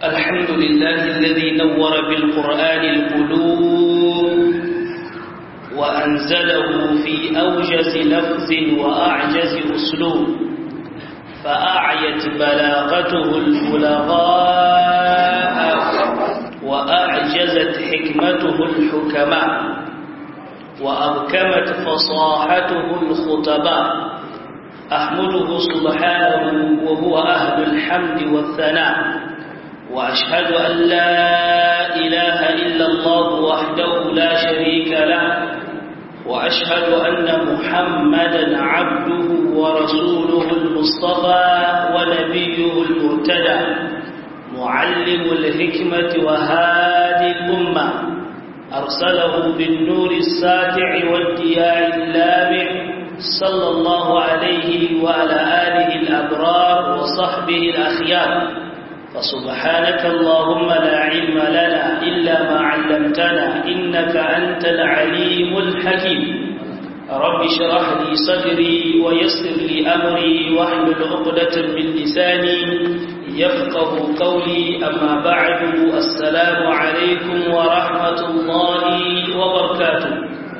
الحمد لله الذي نور بالقرآن القلوب وأنزله في أوجز لفظ وأعجز أسلوب فأعيت بلاغته البلغاء وأعجزت حكمته الحكماء وأبكمت فصاحته الخطباء أحمده سبحانه وهو أهل الحمد والثناء وأشهد أن لا إله إلا الله وحده لا شريك له وأشهد أن محمدا عبده ورسوله المصطفى ونبيه المرتدى معلم الحكمة وهادي الأمة أرسله بالنور الساتع والدياء اللامع صلى الله عليه وعلى آله الأبرار وصحبه الأخيار فسبحانك اللهم لا علم لنا إلا ما علمتنا إنك أنت العليم الحكيم رب اشرح لي صدري ويسر لي أمري واحلل عقدة من لساني يفقه قولي أما بعد السلام عليكم ورحمة الله وبركاته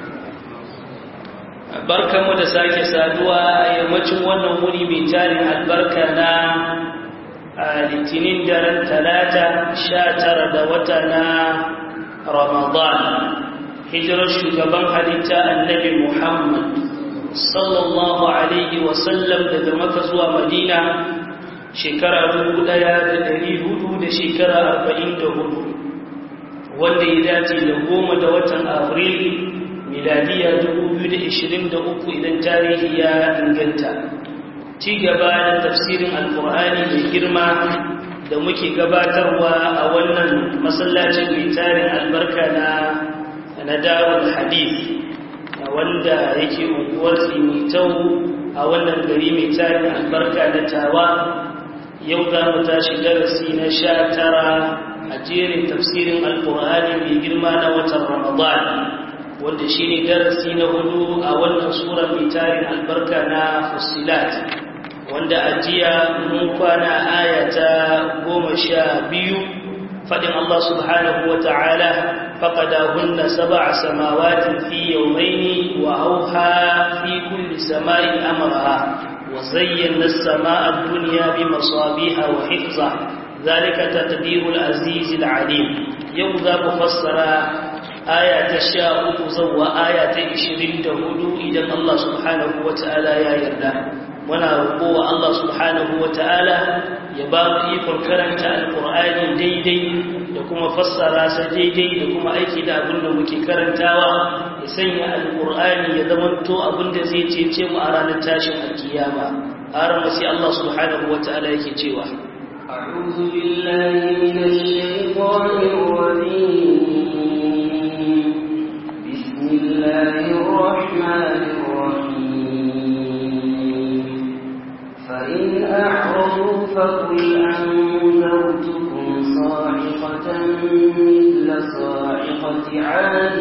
barkanmu da sake saduwa a yammacin wannan wuri mai tarin albarka na litinin daren talata sha tara da wata na ramadan hijirar shugaban halitta annabi muhammad sallallahu alaihi wasallam daga maka zuwa madina shekara dubu ɗaya da dari hudu da shekara arba'in da hudu wanda ya dace da goma da watan afril miladiya dubu biyu da ishirin da uku idan tarihi ya inganta ci gaba da tafsirin alkur'ani mai girma da muke gabatarwa a wannan masallacin mai tarin albarka na na darul hadith wanda yake unguwar tsimitau a wannan gari mai tarin albarka na tawa yau za mu tashi darasi na sha tara a jerin tafsirin alkur'ani mai girma na watan ramadan wanda shi ne darasi na hudu a wannan sura mai tarin albarka na fusilat wanda ajiya mun kwana aya ta goma sha biyu faɗin Allah subhanahu wa ta'ala faƙadahunna sab'a samawatin fi yawmaini wa auha fi kulli sama'in amraha wa zayyana as-sama'a ad-dunya bi masabiha wa hifza zalika taqdirul aziz al-alim yau za mu fassara aya ta sha uku zuwa aya ta ishirin da hudu idan Allah subhanahu wa ta'ala ya yarda muna roƙo wa Allah subhanahu wa ta'ala ya ba mu ikon karanta alƙur'ani daidai da kuma fassara sa daidai da kuma aiki da abin da muke karantawa ya sanya alƙur'ani ya zamanto abin da zai cece mu a ranar tashin alkiyama har mu sai Allah subhanahu wa ta'ala yake cewa أعوذ بالله من الشيطان الرجيم بسم الله الرحمن الرحيم فإن أعرضوا فقل أنذرتكم صاعقة مثل صاعقة عاد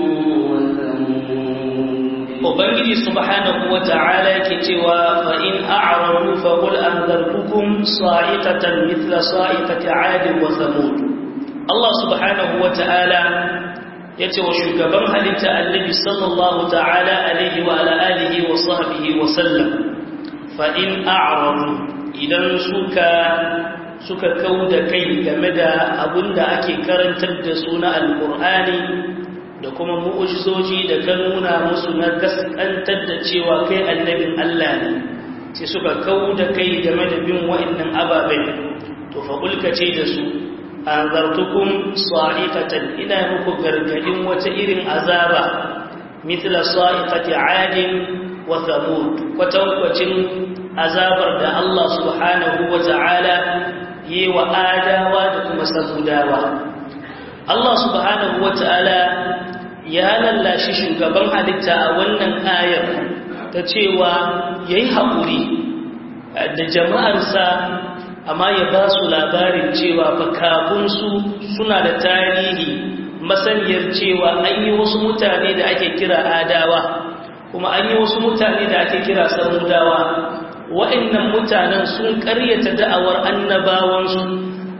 Ubangiji subhanahu wa ta'ala yake cewa fa in a'radu fa qul anzartukum sa'iqatan mithla sa'iqati 'ad wa thamud Allah subhanahu wa ta'ala yace wa shugaban halitta annabi sallallahu ta'ala alaihi wa ala alihi wa sahbihi wa sallam fa in a'radu idan suka suka kauda kai game da abinda ake karantar da su na alqur'ani da kuma mu'ujizoji da ka nuna musu na gaskantar da cewa kai annabin Allah ne sai suka kau da kai game da bin wa'annan ababen to fa ce da su anzartukum sa'iqatan ina muku gargadin wata irin azaba mithla sa'iqati 'adin wa thamud kwatankwacin azabar da Allah subhanahu wa ta'ala yi wa adawa da kuma samudawa Allah subhanahu wa ta'ala ya lallashi shugaban halitta a wannan ayar ta cewa ya yi haƙuri da jama'arsa amma ya ba su labarin cewa fakafunsu suna da tarihi masaniyar cewa an yi wasu mutane da ake kira adawa kuma an yi wasu mutane da ake kira samudawa wa'annan mutanen sun ƙaryata da'awar annabawansu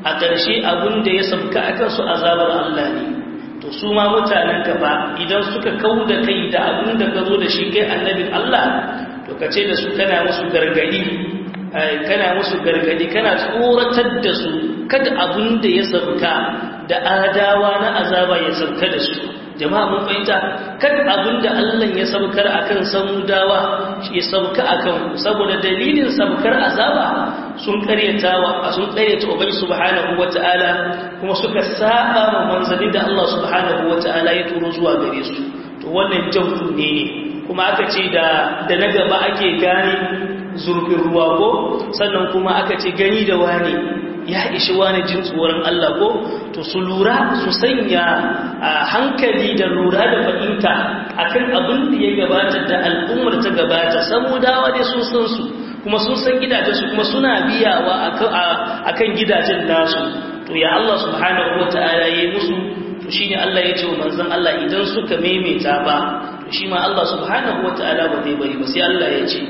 a ƙarshe abin da ya sabka a kansu azabar Allah ne to su ma mutanen ka ba idan suka kau da kai da abin da ka zo da shi kai annabin Allah to ka ce da su kana musu gargadi kana musu gargadi kana tsoratar da su kada abin da ya sabka da adawa na azaba ya sabka da su jama'a mun fahimta kan abin da Allah ya sabkar akan samudawa ya sabka akan saboda dalilin sabkar azaba sun karyatawa sun karyata ubai subhanahu wata'ala kuma suka saba ma manzali da Allah subhanahu wata'ala ya turo zuwa gare su to wannan jawdu ne ne kuma aka ce da da na gaba ake gane zurfin ruwa ko sannan kuma aka ce gani da wani ya ishi wani jin tsoron Allah ko to su lura su sanya hankali da lura da fahimta akan abin da ya gabata da al'ummar ta gabata samudawa dai sun san su kuma sun san gidajensu kuma suna biyawa akan gidajen nasu to ya Allah subhanahu wata'ala yayi musu to shine Allah ya ce wa manzon Allah idan suka maimaita ba to shi ma Allah subhanahu wata'ala ba zai bari ba sai Allah ya ce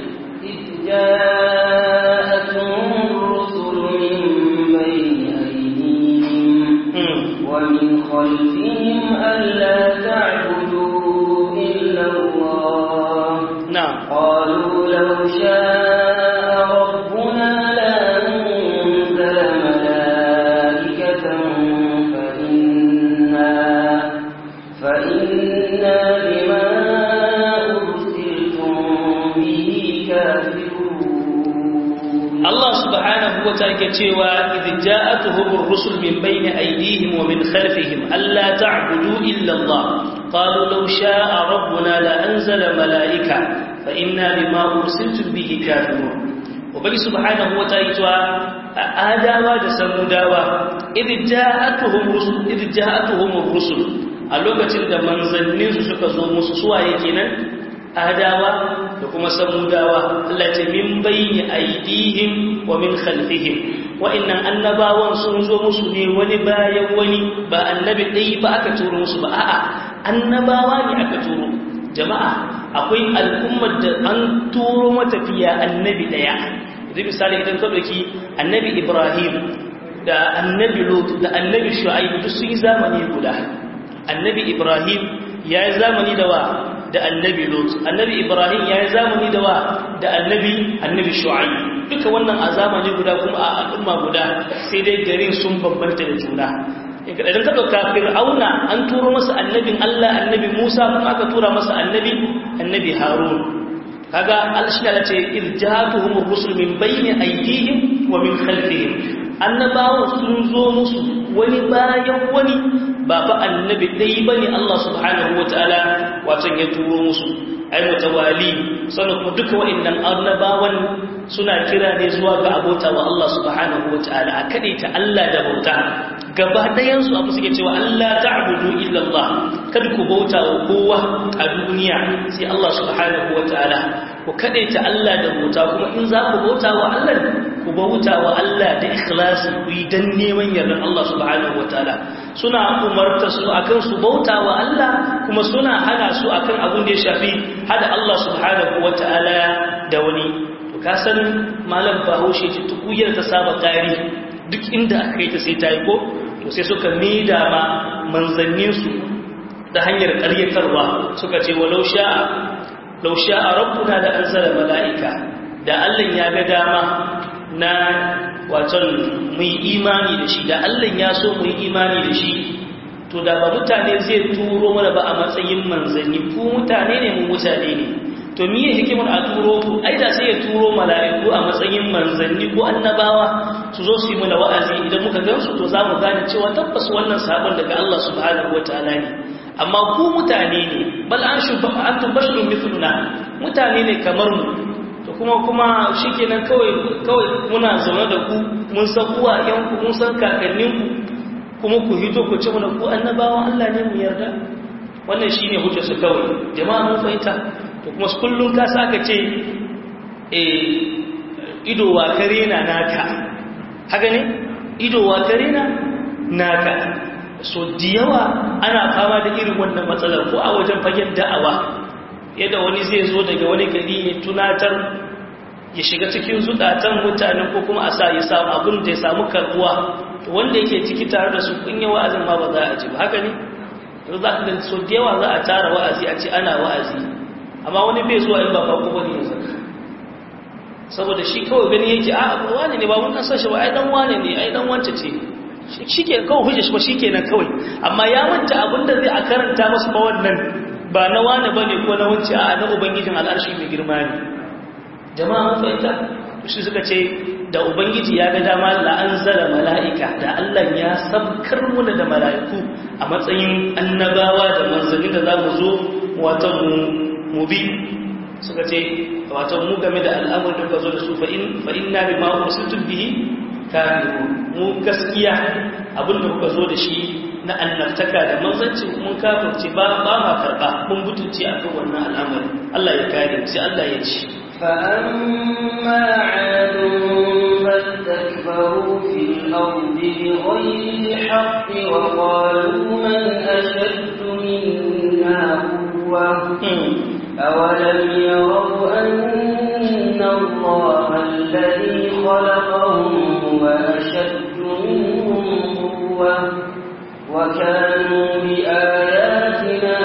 ومن خلفهم ألا تعبدوا إلا الله نعم قالوا لو شاء ربنا لأنزل ملائكة فإنا, فإنا بما أرسلتم به كافرون الله سبحانه وتعالى cewa idh ja'atuhum ar-rusul min bayni aydihim wa min khalfihim alla ta'budu illa Allah qalu law sha'a rabbuna la anzala malaika fa inna bima ursiltum bihi kafirun ubangi subhanahu wa ta'ala cewa adawa da samudawa idh ja'atuhum rusul idh ja'atuhum ar-rusul a lokacin da manzannin su suka zo musu suwaye kenan adawa da kuma samudawa Allah ce min bayni aidihim wa min khalfihim wa'annan annabawan sun zo musu ne wani bayan wani ba annabi ɗaya ba aka turo musu ba a'a annabawa ne aka turo jama'a akwai al'ummar da an turo matafiya annabi ɗaya zai misali idan ka ɗauki annabi ibrahim da annabi lot da annabi shu'aib duk sun yi zamani guda annabi ibrahim ya yi zamani da wa da annabi Lut annabi Ibrahim ya yi zamani da wa da annabi annabi Shu'aib duka wannan a zamani guda kuma a al'umma guda sai dai garin sun bambanta da juna idan ka dauka Fir'auna an turo masa annabin Allah annabi Musa kuma aka tura masa annabi annabi Harun kaga Allah ce irjatuhum ar-rusul min bayni aydihim wa min khalfihim annabawa sun zo musu wani bayan wani ba fa annabi dai bane Allah subhanahu wataala wato ya turo musu ai mutawali sannan kuma duka wa'annan annabawan suna kira ne zuwa ga abota wa Allah subhanahu wataala a kadaita Allah da bauta gaba ɗayan su abu suke cewa Allah ta'budu illa Allah kada ku bauta wa kowa a duniya sai Allah subhanahu wataala ku kadaita Allah da bauta kuma in za ku bauta wa Allah ku bauta wa Allah da ikhlasi ku yi dan neman yardan Allah subhanahu wataala suna umarta su akan su bauta wa Allah kuma suna hana su akan abin da ya shafi hada Allah subhanahu wataala da wani to ka san malam Bahaushe ce tukuyar ta saba kari duk inda aka kai ta sai ta yi ko to sai suka mida ma manzannin su ta hanyar ƙaryatarwa suka ce walau sha'a law sha'a rabbuna la anzala mala'ika da Allah ya ga dama na waton mu yi imani da shi da Allah ya so mu yi imani da shi to da ba mutane zai turo mana ba a matsayin manzanni ku mutane ne mu mutane ne to miye hikimar a turo ku ai da sai ya turo mala'iku a matsayin manzanni ko annabawa su zo su yi mana wa'azi idan muka gansu to za mu gane cewa tabbas wannan sabon daga Allah subhanahu wataala ne amma ku mutane ne bal an shubha antum basharun mithluna mutane ne kamar mu to kuma kuma shikenan kawai kawai muna zaune da ku mun san uwayen ku mun san kakannin ku kuma ku hito ku ce mana ku annabawan Allah ne mu yarda wannan shine hujjar su kawai jama'a mun fahimta to kuma kullun ka saka ce eh ido wa kare na naka haka ne ido wa kare na naka so da yawa ana fama da irin wannan matsalar ko a wajen fagen da'awa yadda wani zai zo daga wani gari ya tunatar ya shiga cikin zukatan mutanen ko kuma a sa ya samu abin da ya samu karbuwa wanda yake ciki tare da su kun yi wa'azin ma ba za a ji ba haka ne yanzu za ka ga so da yawa za a tara wa'azi a ce ana wa'azi amma wani bai zuwa in ba ba ko bane yanzu saboda shi kawai gani yake a wani ne ba mun san shi ba ai dan wane ne ai dan wance ce shike kawai hujja shi ba shikenan kawai amma ya manta abinda zai a karanta masa ba wannan ba na wane bane ko na wance a na ubangijin al'arshi mai girma ne jama'a mun fahimta shi suka ce da ubangiji ya ga dama la anzala mala'ika da Allah ya sabkar muna da mala'iku a matsayin annabawa da manzanni da zamu zo wato mu bi suka ce wato mu game da al'amuran da ka zo da su fa inna bi ma ursiltum bihi kafiru mu gaskiya abinda kuka zo da shi na annabtaka da manzanci mun kafirce ba ba ma karba mun butunci akan wannan al'amari Allah ya kare sai Allah ya ci فأما عاد فاستكبروا في الأرض بغير الحق وقالوا من أشد منا قوة أولم يروا أن الله الذي خلقهم هو أشد منهم قوة وكانوا بآياتنا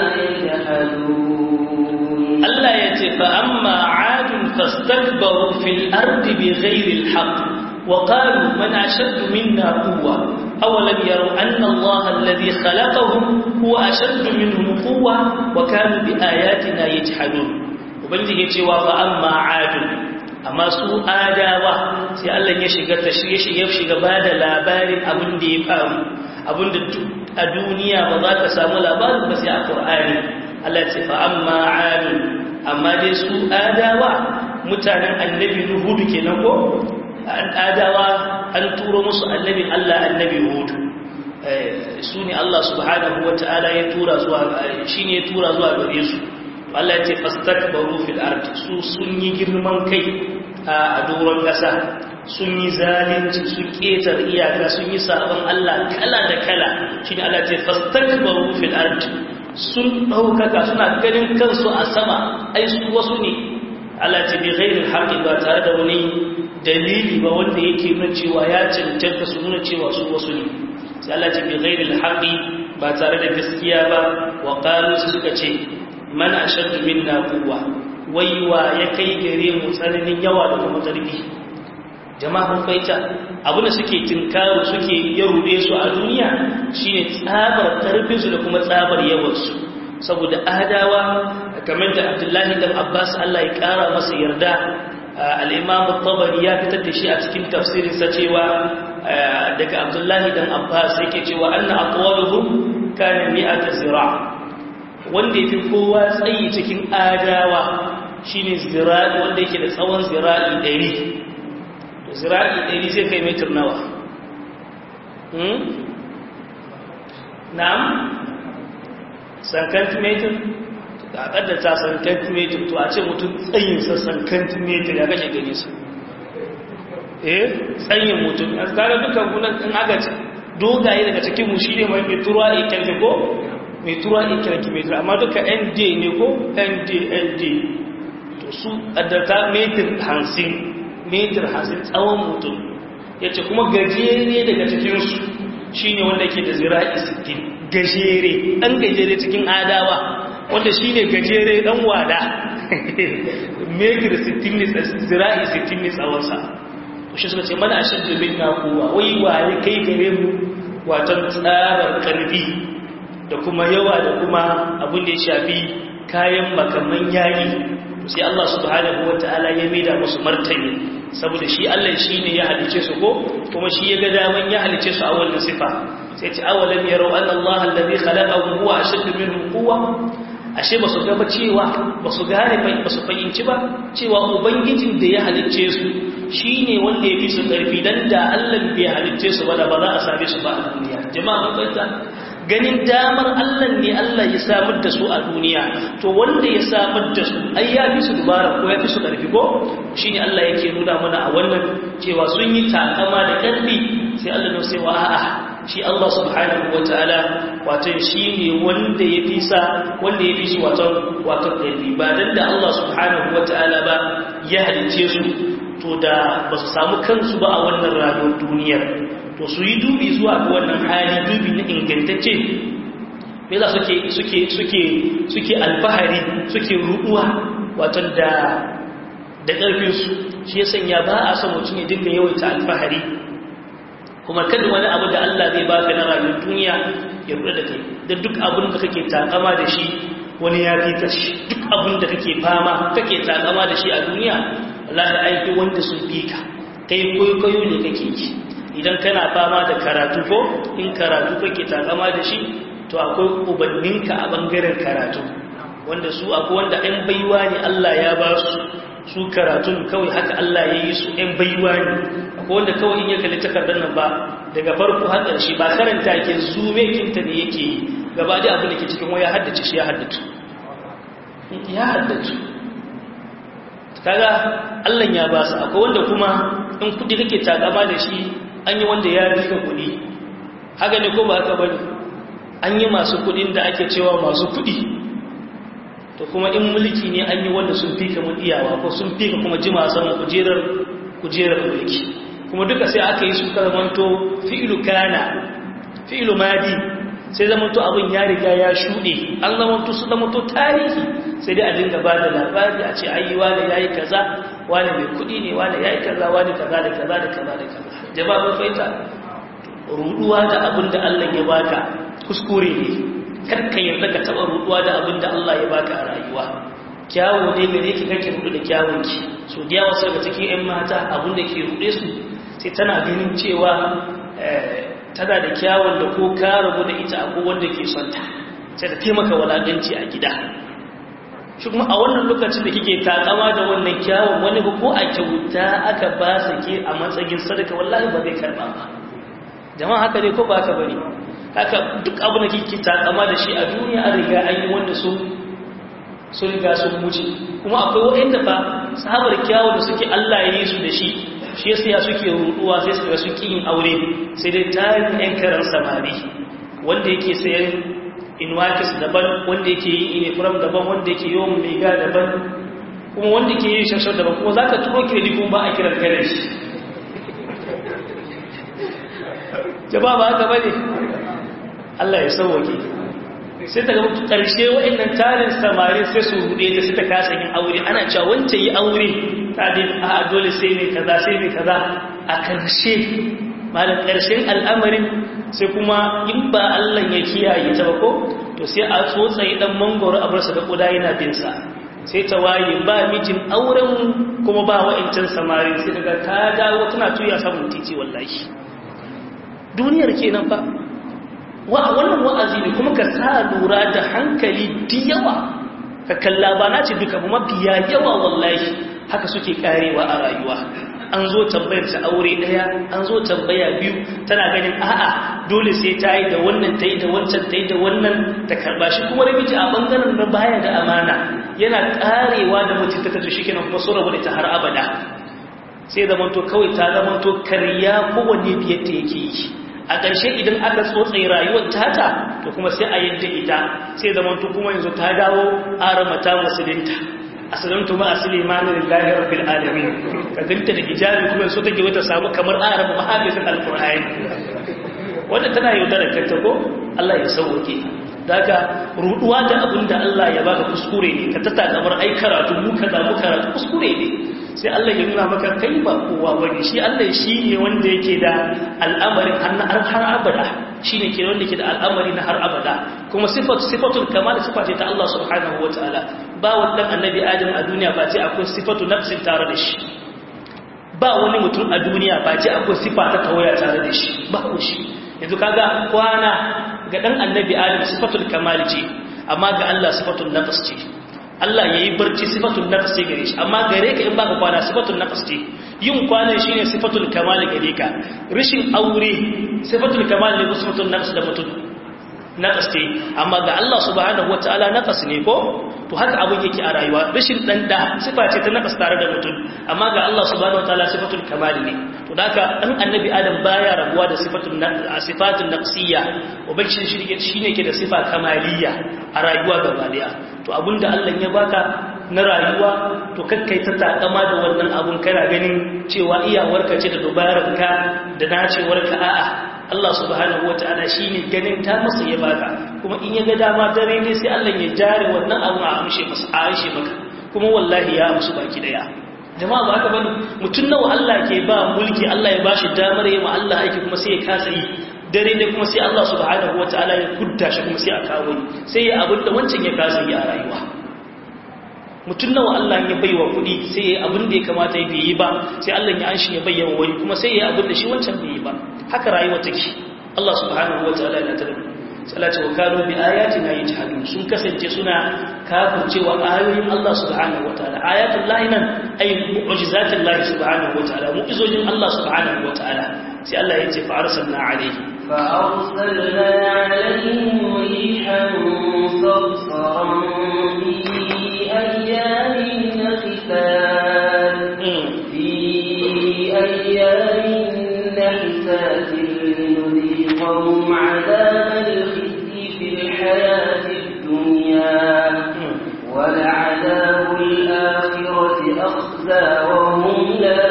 يجحدون الله يتفى أما عاد فاستكبروا في الأرض بغير الحق وقالوا من أشد منا قوة أولم يروا أن الله الذي خلقهم هو أشد منهم قوة وكانوا بآياتنا يجحدون وبنجي يتوى فأما عاد أما سوء آداوة سي الله يشيغ تشريش يفشيغ بعد لابار أبن دي فام أبن الدنيا وذاك سامو لابار بس يا قرآن الله يتوى فأما عاد أما دي سوء آداوة mutanen annabi Nuhu kenan ko an adawa an turo musu annabin Allah annabi Hud su ne Allah subhanahu wata'ala ya tura zuwa shi ne ya tura zuwa gare su Allah ya ce fastakbaru fil ard su sun yi girman kai a doron ƙasa sun yi zalunci sun ketar iyaka sun yi sabon Allah kala da kala shi ne Allah ya ce fastakbaru fil ard sun ɗaukaka suna ganin kansu a sama ai su wasu ne Allah ce bi ghairil haqqi ba tare da wani dalili ba wanda yake nuna cewa ya cancanta su nuna cewa su wasu ne sai Allah ce bi ghairil haqqi ba tare da gaskiya ba wa qalu suka ce man ashaddu minna quwwa waiwa ya kai gare mu tsananin yawa da kuma karfi jama'a mun faita abin da suke tinkaru suke ya rude su a duniya shine tsabar karfin su da kuma tsabar yawan su saboda adawa kamar da abdullahi dan abbas allah ya kara masa yarda al'imam tabari ya fitar da shi a cikin tafsirinsa cewa daga abdullahi dan abbas yake cewa anna aqwaluhum kana mi'ata zira wanda yafi kowa tsayi cikin adawa shine zira'i wanda yake da tsawon zira'i 100 to zira'i 100 zai kai metar nawa hmm na'am centimeter da kaddata centimeter to a ce mutum tsayinsa centimeter ya kashe gani su eh tsayin mutum a tsara dukkan gunan in aka ce dogaye daga cikin mu shi ne mai metuwa a kyalki ko metuwa a kyalki meter amma duka nd ne ko nd nd to su kaddata meter hansin meter hansin tsawon mutum ya ce kuma gajere daga cikinsu shi ne wanda ke da zira'i 60 gajere ɗan gajere cikin adawa wanda shi ne gajere ɗan wada metir 60 ne zira'i 60 ne tsawonsa shi suka ce mana ashe domin na kowa wai waye kai gare mu watan tsarar karfi da kuma yawa da kuma abin da ya shafi kayan makaman yayi sai Allah subhanahu wata'ala ya maida musu martani saboda shi Allah shi ne ya halice su ko kuma shi ya ga daman ya halice su a wannan sifa sai ce awalam yarau anna Allah alladhi khalaqahum huwa ashaddu minhum quwwa ashe ba su ga ba cewa ba su gane ba su fahimci ba cewa ubangijin da ya halice su shine wanda ya fi su karfi dan da Allah bai halice su ba da ba za a same su ba a duniya jama'a mun fahimta ganin damar Allah ne Allah ya samar da su a duniya to wanda ya samar da su ai ya fi su dubara ko ya fi su ƙarfi ko shine Allah yake nuna mana a wannan cewa sun yi takama da ƙarfi sai Allah ne sai wa a'a shi Allah subhanahu wataala wato shine wanda ya fi sa wanda ya fi su wato wato ƙarfi ba dan da Allah subhanahu wataala ba ya halice su to da ba su samu kansu ba a wannan rayuwar duniyar to su yi dubi zuwa ga wannan hali dubi na ingantacce me za suke suke suke suke alfahari suke ruɗuwa wato da da ƙarfinsu shi ya sanya ba a son mutum ya dinga yawaita alfahari kuma kada wani abu da Allah zai baka na rayuwar duniya ya ruɗa da kai da duk abin da kake takama da shi wani ya fi ka shi duk abin da kake fama kake takama da shi a duniya Allah da aiki wanda sun fi ka kai kwaikwayo ne kake yi idan kana fama da karatu ko in karatu kake takama da shi to akwai ubanninka a bangaren karatu wanda su akwai wanda ɗan baiwa ne Allah ya ba su su karatun kawai haka Allah ya yi su ɗan baiwa ne akwai wanda kawai in ya kalli takardar nan ba daga farko har ƙarshe ba karanta ke zume kinta ne yake yi gaba da abin da ke cikin waya haddace shi ya haddace ya haddace kaga Allah ya ba su akwai wanda kuma in kudi kake takama da shi an yi wanda ya rika kudi haka ne ko ba haka bane an yi masu kudin da ake cewa masu kudi to kuma in mulki ne an yi wanda sun fika mun iyawa ko sun fika kuma jima saman kujerar kujerar mulki kuma duka sai aka yi su karamanto fi'ilu kana fi'ilu madi sai zamanto abin ya riga ya shuɗe an zamanto su zamanto tarihi sai dai a dinga ba da labari a ce ayi wani yayi kaza wani mai kuɗi ne wani yayi kaza wani kaza da kaza da kaza da kaza jama'a mun fahimta ruduwa da abin da Allah ya baka kuskure ne kar ka yarda ka taba ruduwa da abin da Allah ya baka a rayuwa kyawu ne gare ki kake rudu da kyawun ki so da yawa daga cikin ƴan mata abin da ke rude su sai tana ganin cewa tana da kyawun da ko ka rabu da ita ko wanda ke son ta sai ta taimaka walakanci a gida shi kuma a wannan lokacin da kike takama da wannan kyawun wani ba ko a kyauta aka ba sa ke a matsayin sadaka wallahi ba zai karba ba jama'a haka ne ko ba haka bane haka duk abu da kike takama da shi a duniya an riga an yi wanda sun sun riga sun wuce kuma akwai wa'anda fa sahabar kyawun da suke Allah ya yi su da shi shi yasa ya suke ruduwa sai su ga su yin aure sai dai tarin yan karan samari wanda yake sayan inwakis daban wanda yake yi uniform daban wanda yake yawan mega daban kuma wanda ke yi shashar daban kuma za ka turo kiredi kuma ba a kiran kare shi jaba ba haka bane Allah ya sauwake sai ta ga karshe wa'annan tarin samari sai su rude ta sai ta kasa yin aure ana cewa wance yi aure ta dai a dole sai ne kaza sai ne kaza a karshe malam karshen al'amarin sai kuma in ba Allah ya kiyaye ta ba ko to sai a tsotsaye dan mangoro a bar sa da kuda yana bin sa sai ta waye ba mijin auren kuma ba wa'ancan samarin sai daga ta dawo tana tuya samun titi wallahi duniyar kenan fa wa wannan wa'azi ne kuma ka sa lura da hankali da yawa ka kalla ba na ce duka kuma biya yawa wallahi haka suke karewa a rayuwa an zo tambayar ta aure daya an zo tambaya biyu tana ganin a'a dole sai ta yi da wannan ta yi da wancan ta yi da wannan ta karba shi kuma namiji a bangaren na baya da amana yana karewa da mutum ta tafi shi kenan kuma sun rabu da ta har abada sai zamanto kawai ta zamanto karya kowanne biyar ta yake yi a ƙarshe idan aka tsotsaye rayuwar tata to kuma sai a yadda ita sai zamanto kuma yanzu ta dawo aramata musulunta asalantu ma asili manin lillahi rabbil alamin ka ganta da hijabi kuma so take wata samu kamar araba mahafisin alqur'ani wanda tana yaudara kanta ko Allah ya sauke daga ruduwa da abin da Allah ya baka kuskure ne ka tata kamar ai karatu mu kaza mu karatu kuskure ne sai Allah ya nuna maka kai ba kowa bane shi Allah shi ne wanda yake da al'amarin har har abada shi ne ke wanda yake da al'amari na har abada kuma sifatu sifatul kamal sifa ce ta Allah subhanahu wataala ba wannan annabi Adam a duniya ba ce akwai sifatu nafsin tare da shi ba wani mutum a duniya ba ce akwai sifa ta tawaya tare da shi ba ko shi yanzu kaga kwana ga dan annabi Adam sifatul kamal ce amma ga Allah sifatul nafs ce Allah ya yi barci sifatun nafs ce gare shi amma gare ka in baka kwana sifatun nafs ce yin kwanan shine sifatul kamal gare ka rishin aure sifatul kamal ne ko sifatun nafs da mutum naqas ce amma ga Allah subhanahu wataala naqas ne ko to haka abin yake a rayuwa rashin dan da sifa ce ta naqas tare da mutum amma ga Allah subhanahu wataala sifatul kamal ne to haka dan annabi adam baya rabuwa da sifatul sifatul naqsiyya ubangiji shi shine ke da sifa kamaliyya a rayuwa gaba daya to abinda Allah ya baka na rayuwa to kakkai ta takama da wannan abun kana ganin cewa iyawarka ce da dubararka da nacewarka a'a Allah subhanahu wata'ala shine ganin ta masa ya baka kuma in ya ga dama dare ne sai Allah ya jare wannan abu a amshe masa a amshe maka kuma wallahi ya amsu baki daya jama'a ba haka bane mutun nawa Allah ke ba mulki Allah ya bashi damar yi ma Allah aiki kuma sai ya kasa yi dare ne kuma sai Allah subhanahu wata'ala ya kudda shi kuma sai a kawo sai ya abin da wancan ya kasa yi a rayuwa mutum nawa Allah ya baiwa kuɗi sai ya abin da ya kamata ya yi ba sai Allah ya anshi ya bayyana wani kuma sai ya abin da shi wancan bai yi ba haka rayuwa take Allah subhanahu wa ta'ala ya tarbi salatu wa kanu bi ayatina yajhadun sun kasance suna kafircewa ayoyin Allah subhanahu wa ta'ala ayatul lahi nan ay mu'jizatul lahi subhanahu wa ta'ala mu'jizojin Allah subhanahu wa ta'ala sai Allah ya ce fa arsalna alayhi فأرسلنا عليهم ريحا صرصرا أيام نحسات في أيام نحسات لنذيقهم عذاب الخزي في الحياة الدنيا ولعذاب الآخرة أخزى وهم لا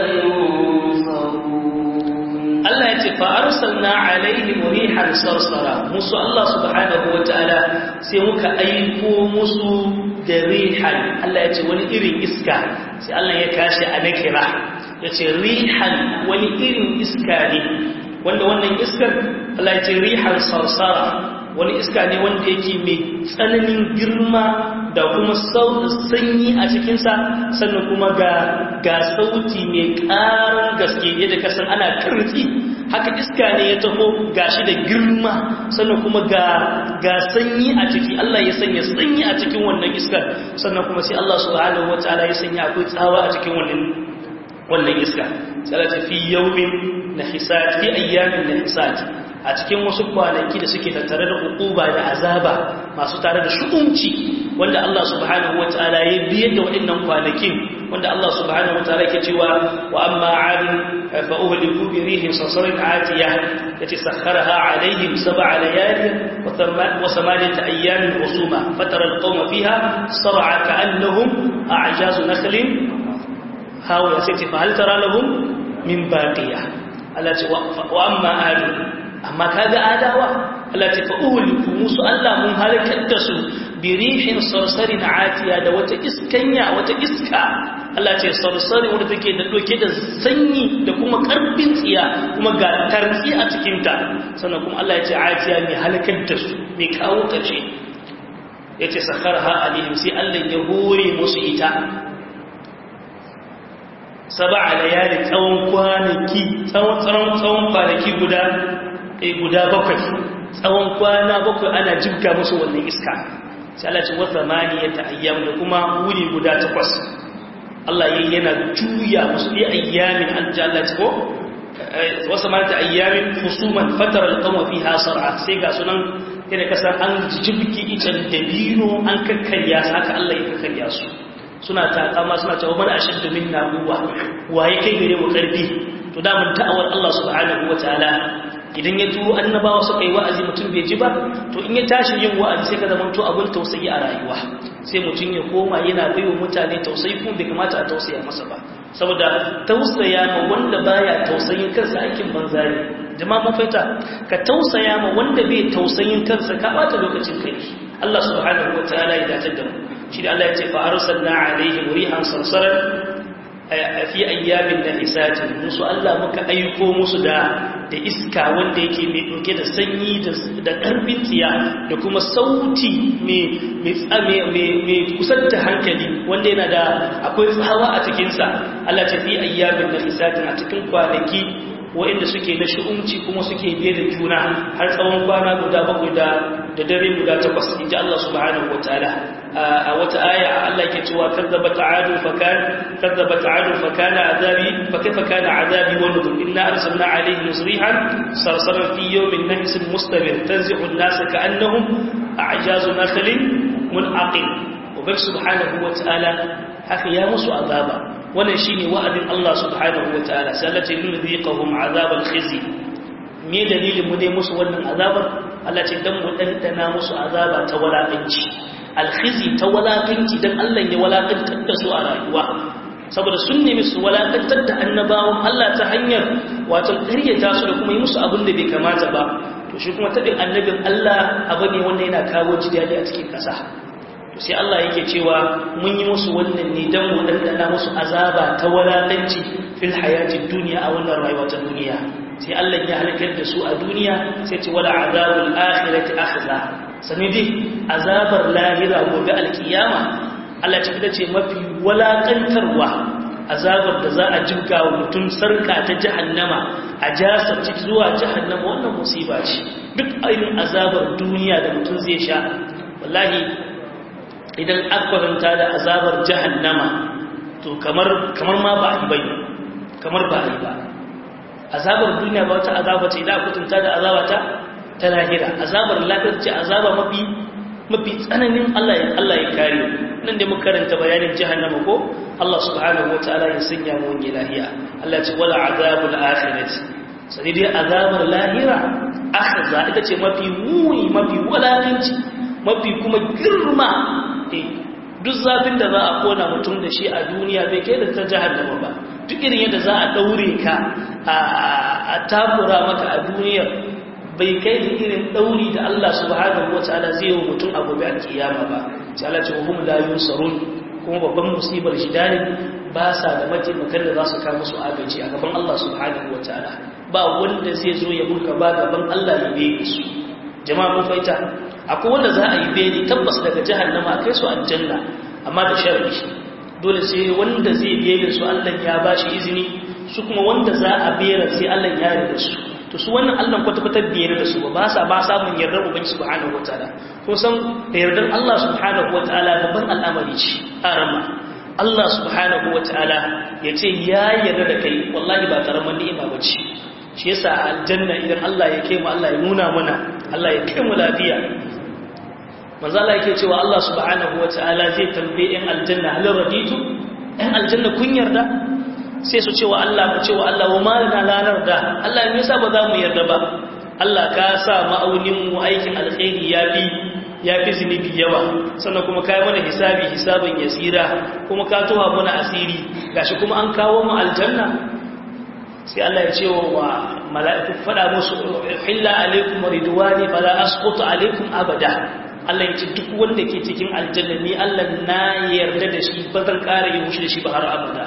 ينصرون الله يتفى أرسلنا عليهم ريحا صرصرا موسى الله سبحانه وتعالى سيمك أيكو موسى da rihan Allah ya ce wani irin iska sai Allah ya kashi a nakira ya ce rihan wani irin iska ne wanda wannan iskar Allah ya ce rihan sarsara wani iska ne wanda yake mai tsananin girma da kuma sanyi a cikinsa sannan kuma ga ga sauti mai ƙarar gaske yadda kasan ana kirtsi haka iska ne ya taho gashi da girma sannan kuma ga ga sanyi a ciki Allah ya sanya sanyi a cikin wannan iskar sannan kuma sai Allah subhanahu wataala ya sanya akwai tsawa a cikin wannan wannan iska salati fi yawmin nahisat fi ayyamin nahisat a cikin wasu kwanaki da suke tattare da hukuba da azaba masu tare da shu'umci wanda Allah subhanahu wataala ya biyar da waɗannan kwanakin wanda Allah subhanahu wataala ke cewa wa amma 'adun fa uhliku bi rihin sasarin atiya yati sakharaha alaihim sab'a layalin wa thamaniyata ayyamin husuma fatara alqawma fiha sar'a ka'annahum a'jazu nakhlin hawa sai fa hal tara lahum min baqiya Allah ce wa amma 'adun amma kaga adawa Allah ta fa uhliku musu Allah mun halakar da su birihin sarsarin atiya da wata iskanya wata iska Allah ce sarsari wanda take da doke da sanyi da kuma karfin tsiya kuma ga tarzi a cikin ta sannan kuma Allah ya ce atiya mai halakar da su mai kawo kace yace sakharha alaihim sai Allah ya hore musu ita sab'a layali tsawon kwanaki tsawon tsawon tsawon kwanaki guda eh guda bakwai tsawon kwana bakwai ana jibga musu wannan iska sai Allah ce wata maniyata ayyam da kuma wuri guda takwas Allah yayi yana juya musu bi ayyamin an ji Allah ko wasa maniyata ayyamin husuman fatara alqawma fiha sar'a sai ga sunan kada kasan an jibki icen dabino an kakkarya su haka Allah ya kakkarya su suna takama suna cewa man ashaddu minna quwwa waye kai gare mu karfi to da mun ta'awar Allah subhanahu wataala idan ya turo annabawa suka yi wa'azi mutum bai ji ba to in ya tashi yin wa'azi sai ka zama to abin tausayi a rayuwa sai mutum ya koma yana baiwa mutane tausayi kuma bai kamata a tausaya masa ba saboda tausaya ma wanda baya tausayin kansa aikin banza ne jama'a mun fahimta ka tausaya ma wanda bai tausayin kansa ka bata lokacin kai Allah subhanahu wataala ya dace da mu shi da Allah ya ce fa arsalna alaihim rihan sarsaran fi ayyamin da hisatin musu Allah muka aiko musu da da iska wanda yake mai ɗauke da sanyi da ƙarfin tsiya da kuma sauti mai kusan da hankali wanda yana da akwai tsawa a cikinsa Allah ta fi ayyamin da hisatin a cikin kwanaki wa'inda suke na shi'umci kuma suke biye da juna har tsawon kwana guda bakwai da da dare guda takwas inji Allah subhanahu wataala a wata aya Allah yake cewa kazzabat adu fakan kazzabat adu fakana azabi fakaifa kana azabi wa nuzur inna arsalna alaihim musrihan sarsaran fi yawmin nahsin mustamir tanzi'u an-nas ka'annahum a'jazu nakhlin munaqim ubar subhanahu wataala haka ya musu azaba wannan shine wa'adin Allah subhanahu wataala sai Allah ce yudhiqahum azabal khizi me dalilin mu ne musu wannan azabar Allah ce dan mu dandana musu azaba ta walakanci alkhizi ta walakanci dan Allah ya walakantar da su a rayuwa saboda sun nemi su walakantar da annabawan Allah ta hanyar wato ƙaryata su da kuma yi musu abin da bai kamata ba to shi kuma taɓin annabin Allah abu ne wanda yana kawo jidali a cikin ƙasa to sai Allah yake cewa mun yi musu wannan ne don mu dandana musu azaba ta walakanci fil hayatid duniya a wannan rayuwa ta duniya sai Allah ya halakar da su a duniya sai ce wala azabul akhirati akhza sanidi azabar lahira gobe alkiyama Allah ce ita ce mafi walakantarwa azabar da za a jibga wa mutum sarka ta jahannama a jasar ciki zuwa jahannama wannan musiba ce duk irin azabar duniya da mutum zai sha wallahi idan akwaranta da azabar jahannama to kamar kamar ma ba a yi bai kamar ba a yi ba azabar duniya ba wata azaba ce idan akutunta da azaba ta ta lahira azabar lahira ce azaba mafi mafi tsananin Allah ya Allah ya kare nan da muka karanta bayanin jahannama ko Allah subhanahu wataala ya sanya mu wani lahiya Allah ce wala azabul akhirati sai dai azabar lahira akhza ita ce mafi muni mafi walakanci mafi kuma girma duk zafin da za a kona mutum da shi a duniya bai kai da ta jahannama ba duk irin yadda za a daure ka a takura maka a duniyar bai kai da irin dauri da Allah subhanahu wataala zai yi mutum a gobe alkiyama ba sai Allah ce hum la yunsarun kuma babban musibar shi dare ba sa da mataimakan da za su kawo musu agaji a gaban Allah subhanahu wataala ba wanda zai zo ya burka ba gaban Allah ya bai su jama'a mun faita akwai wanda za a yi beni tabbas daga jahannama kai su aljanna amma da sharri dole sai wanda zai bene su Allah ya bashi izini su kuma wanda za a bera sai Allah ya yarda su to su wannan Allah kwata-kwata biyar da su ba ba sa ba samun yardar ubangi subhanahu wataala ko san da yardar Allah subhanahu wataala babban al'amari ce arama Allah subhanahu wataala ya ce ya yarda da kai wallahi ba karaman ni'ima ba ce shi yasa aljanna idan Allah ya kai mu Allah ya nuna mana Allah ya kai mu lafiya manzo Allah yake cewa Allah subhanahu wataala zai tambaye in aljanna hal raditu in aljanna kun yarda sai su cewa Allah mu cewa Allah wa malana lanar da Allah me yasa ba za mu yarda ba Allah ka sa ma'aunin mu aikin alkhairi ya bi ya fi zunubi yawa sannan kuma kai mana hisabi hisabin yasira kuma ka towa mana asiri gashi kuma an kawo mu aljanna sai Allah ya ce wa mala'iku fada musu illa alaikum ridwani fala asqutu alaikum abada Allah ya ce duk wanda ke cikin aljanna ni Allah na yarda da shi ba zan ƙara yi mushi da shi ba har abada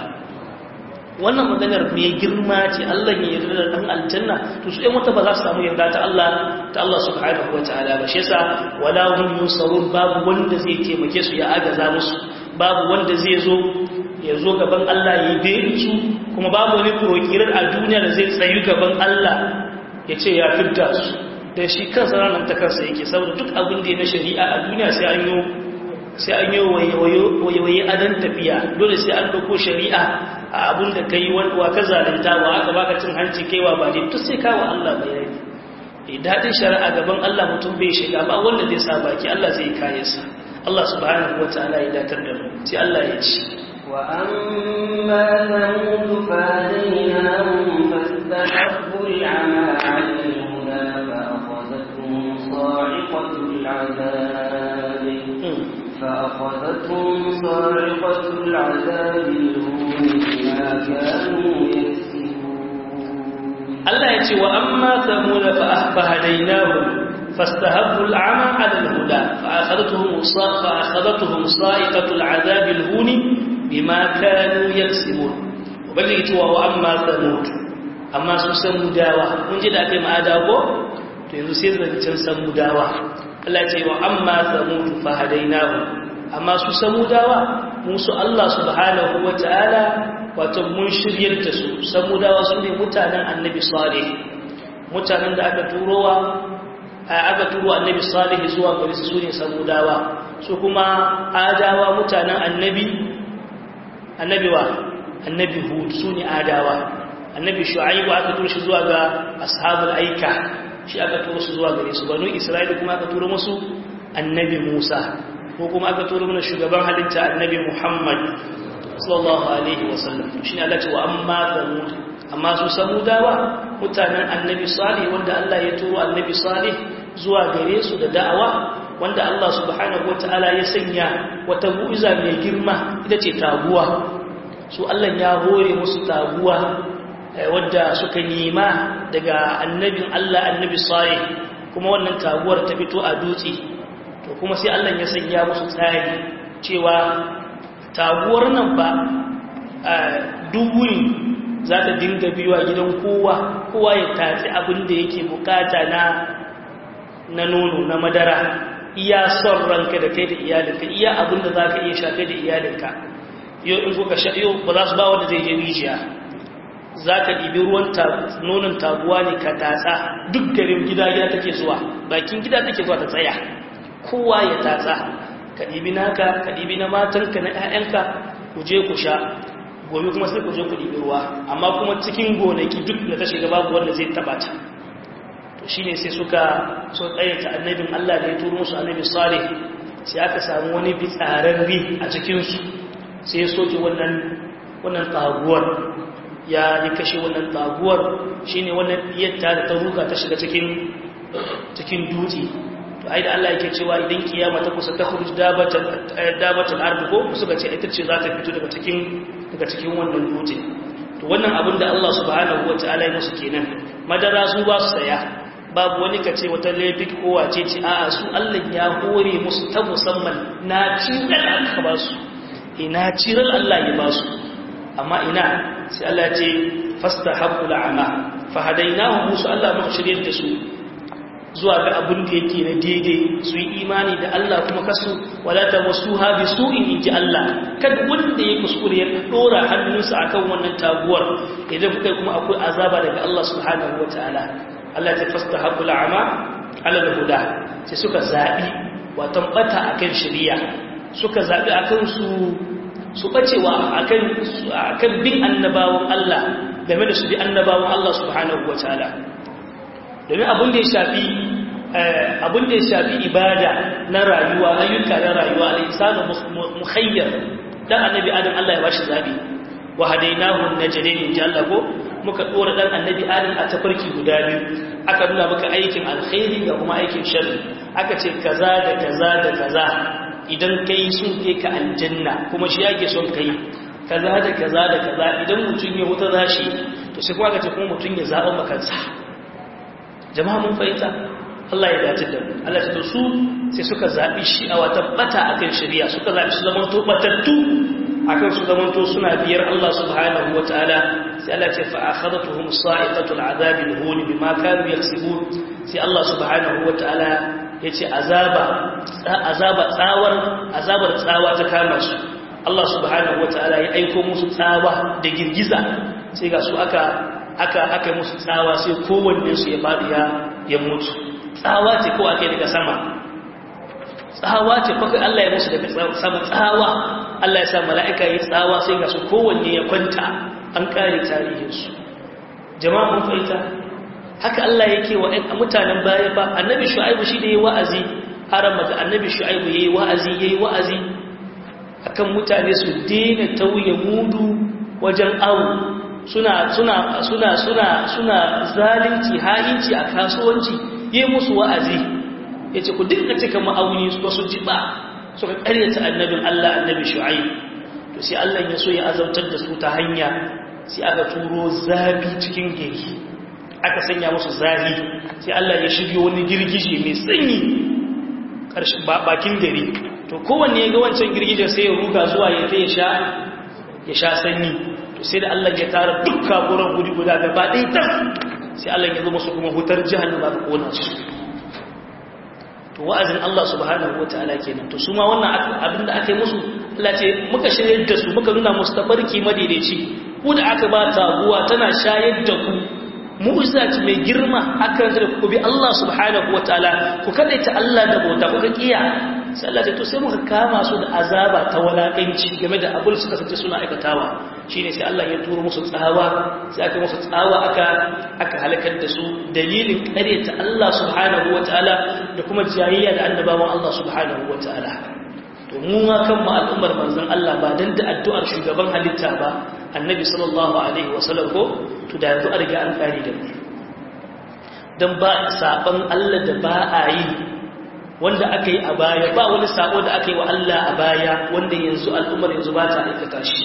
wannan maganar mai girma ce Allah ya yarda da dan aljanna to su ɗan wata ba za su samu yarda ta Allah ta Allah subhanahu wataala ba shi yasa wala hum yusarun babu wanda zai taimake su ya agaza musu babu wanda zai zo ya zo gaban Allah ya be su kuma babu wani prokirar a duniya da zai tsayu gaban Allah ya ce ya fidda su da shi kansa ranar ta kansa yake saboda duk abin da ya na shari'a a duniya sai an yi sai an yi wayewaye adon tafiya dole sai an ɗauko shari'a a abin da ka yi wa ka zalunta wa aka baka cin hanci kaiwa ba ne duk sai kawo Allah bayani e daɗin shari'a gaban Allah mutum bai shiga ba wanda zai sa baki Allah zai kaye sa Allah subhanahu wa ta'ala ya datar da mu sai Allah ya ci وأما ثمود فهديناهم فاستحبوا العمى على الهدى فأخذتهم صاعقة العذاب فأخذتهم صاعقة العذاب الهون بما كانوا يكسبون الله يتي وأما ثمود فهديناهم فاستهبوا العمى على الهدى فأخذتهم فأخذتهم صاعقة العذاب الهون بما كانوا يكسبون وبلغ يتي وأما ثمود أما سموداوا من جد أكي ما أداغو to yanzu sai zancen samudawa Allah ce wa amma samudu fa hadainahu amma su samudawa musu Allah subhanahu wataala wato mun shiryar da su samudawa su ne mutanen annabi salih mutanen da aka turowa aka turo annabi salih zuwa gari su ne samudawa su kuma adawa mutanen annabi annabi wa annabi hud su ne adawa annabi shu'aibu aka turo shi zuwa ga ashabul aika shi aka turo su zuwa gare su banu isra'ila kuma aka turo musu annabi musa ko kuma aka turo mana shugaban halitta annabi muhammad sallallahu alaihi wasallam shi ne Allah ce wa amma samud amma su samudawa mutanen annabi salih wanda Allah ya turo annabi salih zuwa gare su da da'awa wanda Allah subhanahu wataala ya sanya wata mu'iza mai girma ita ce taguwa su Allah ya hore musu taguwa wadda suka nema daga annabin Allah annabi salih kuma wannan taguwar ta fito a dutse to kuma sai Allah ya sanya musu tsari cewa taguwar nan ba duwurin za ta dinga biyuwa gidan kowa kowa ya tatsi abin da yake bukata na na nono na madara iya son ranka da kai da iyalinka iya abin da za ka iya shafe da iyalinka yau in kuka sha yau ba za su ba wanda zai je rijiya za ka ɗibi ruwan nonon taguwa ne ka tatsa duk garin gida gida take zuwa bakin gida take zuwa ta tsaya kowa ya tatsa ka ɗibi naka ka ɗibi na matanka na 'ya'yanka ku je ku sha gobe kuma sai ku je ku ɗibi ruwa amma kuma cikin gonaki duk da ta shiga babu wanda zai taɓa ta to shi ne sai suka so ta annabin Allah da ya turo musu annabi salih sai aka samu wani bitsararri a cikinsu sai ya soke wannan wannan taguwar ya yi kashe wannan taguwar shi ne wannan yadda da ta ruka ta shiga cikin cikin dutse to ai da Allah yake cewa idan kiyama ta kusa ta khuruj dabatan dabatan ardu ko suka ce ita ce za ta fito daga cikin daga cikin wannan dutse to wannan abin da Allah subhanahu wataala ya musu kenan madara su ba su saya babu wani ka ce wata laifin ko wace ce a'a su Allah ya hore musu ta musamman na ciral aka ba su ina ciral Allah ya ba su amma ina sai Allah ce fastahabbu al'ama fa hadainahu musu Allah muka shirye da su zuwa ga abin da yake na daidai su yi imani da Allah kuma kasu wala ta wasu habi su in inji Allah kada wanda ya kuskure ya dora hannunsa akan wannan taguwar idan kuka kuma akwai azaba daga Allah subhanahu wataala Allah ta fasta haƙul ama alal huda sai suka zaɓi watan ɓata a kan shirya suka zaɓi a kan su su ɓacewa a kan bin annabawan Allah game da su bi annabawan Allah subhanahu wa ta'ala domin abin da ya shafi abin da ya shafi ibada na rayuwa ayyuka na rayuwa al'isanu muhayyar dan annabi adam Allah ya bashi zaɓi wa hadainahu najdain in Allah ko muka dora dan annabi adam a tafarki guda biyu aka nuna maka aikin alkhairi ga kuma aikin sharri aka ce kaza da kaza da kaza idan kai sun kai ka aljanna kuma shi yake son kai kaza da kaza da kaza idan mutum ya wuta zashi to sai kuma aka ce kuma mutum ya zaba makansa jama'a mun fahimta Allah ya dace da mu Allah ya su sai suka zabi shi a wata bata akan shari'a suka zabi su zaman to batattu akan su zamanto suna biyar Allah subhanahu wataala sai Allah ce fa akhadatuhum sa'iqatul azabil hun bima kanu yaksibun sai Allah subhanahu wataala yace azaba azaba tsawar azabar tsawa ta kama su Allah subhanahu wataala ya aiko musu tsawa da girgiza sai ga su aka aka aka musu tsawa sai kowanne su ya fadi ya ya mutu tsawa ce ko ake daga sama tsawa ce fa Allah ya musu daga sama tsawa Allah ya sa mala'ika yi tsawa sai ga su kowanne ya kwanta an kare tarihinsu jama'a mun fahimta haka Allah yake wa ɗan mutanen baya ba annabi shu'aibu shi da yayi wa'azi haram da annabi shu'aibu yayi wa'azi yayi wa'azi akan mutane su daina tauye mudu wajen awu suna suna suna suna suna zalunci hayinci a kasuwanci yayi musu wa'azi yace ku dinga cika ma'auni su su ji ba suka karyata annabin Allah annabi shu'aib to sai Allah ya so ya azabtar da su ta hanya sai aka turo zabi cikin gari aka sanya musu zahi sai Allah ya shiryo wani girgije mai sanyi karshen bakin gari to kowanne ya ga wancan girgijen sai ya ruga zuwa ya ta ya sha ya sha sanyi to sai da Allah ya tara duk kaburan guri guda gaba ɗaya tas sai Allah ya zo musu kuma hutar jahannama ta kona su to wa'azin Allah subhanahu wataala kenan to su ma wannan abinda aka yi musu Allah ce muka shirye da su muka nuna musu tafarki madaidaici ku da aka ba taguwa tana shayar da ku mu'jiza mai girma aka da ku bi Allah subhanahu wataala ku kadaita Allah da bauta kuka kiya sai Allah ce to sai muka kama su da azaba ta walakanci game da abul suka sace suna aikatawa shine sai Allah ya turo musu tsawa sai aka musu tsawa aka aka halakar da su dalilin ƙaryata Allah subhanahu wataala da kuma jayayya da annabawan Allah subhanahu wataala to mu ma kan mu al'ummar manzon Allah ba dan da addu'ar shugaban halitta ba annabi sallallahu alaihi wasallam ko to da yanzu an riga an kare da mu dan ba saban Allah da ba a yi wanda aka yi a baya ba wani sabo da aka yi wa Allah a baya wanda yanzu al'ummar yanzu ba ta aikata shi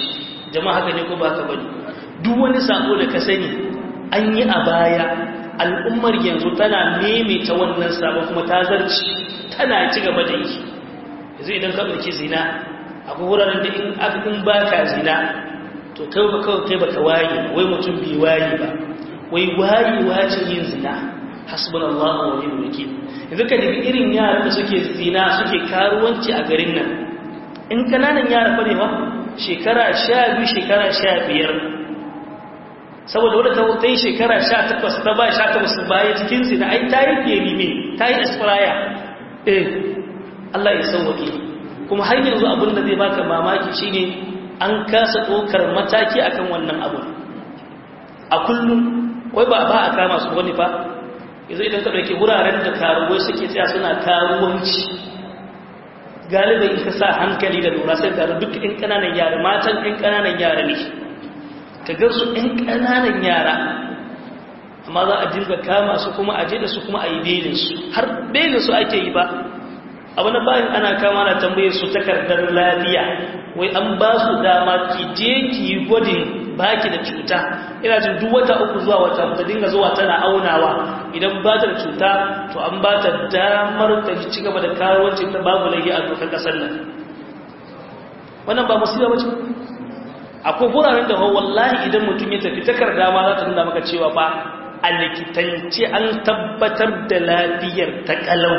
jama'a haka ne ko ba ka bane duk wani sako da ka sani an yi a baya al'ummar yanzu tana maimaita wannan sabo kuma ta zarci tana ci gaba da yi yanzu idan ka ɗauki zina akwai wuraren da in aka in ba ka zina to kai ba kawai kai ba ka waye wai mutum bai waye ba wai wayewa ce yin zina hasbunallahu wa ni'mal wakil yanzu ka daga irin yaran da suke zina suke karuwanci a garin nan in kananan yara fa ne ba shekara 12 shekara 15 saboda wadda ta wuta yi shekara 18 ta ba 18 baya cikin zina ai ta yi feri ne ta yi aspiraya eh Allah ya sauwaƙe kuma har yanzu abin da zai baka mamaki shine an kasa ɗaukar mataki akan wannan abu a kullum wai ba ba a kama su wani ba yanzu idan ka ɗauki wuraren da karuwai suke tsaya suna karuwanci galibin ka sa hankali da lura sai tare duk ɗin ƙananan yara matan ɗin ƙananan yara ne ka ga su ɗin ƙananan yara amma za a dinga kama su kuma a je da su kuma a yi belin su har belin su ake yi ba abu na bayan ana kama na tambayar su takardar lafiya wai an ba su dama ki je ki yi gwadin baki da cuta ina jin duk wata uku zuwa wata ta dinga zuwa tana aunawa idan ba ta da cuta to an ba ta damar ta ci gaba da karuwanci ta babu laifi a dokar kasar nan wannan ba musiba ba ce akwai wuraren da wallahi idan mutum ya tafi takarda ma za ta nuna maka cewa ba a likitance an tabbatar da lafiyar ta kalau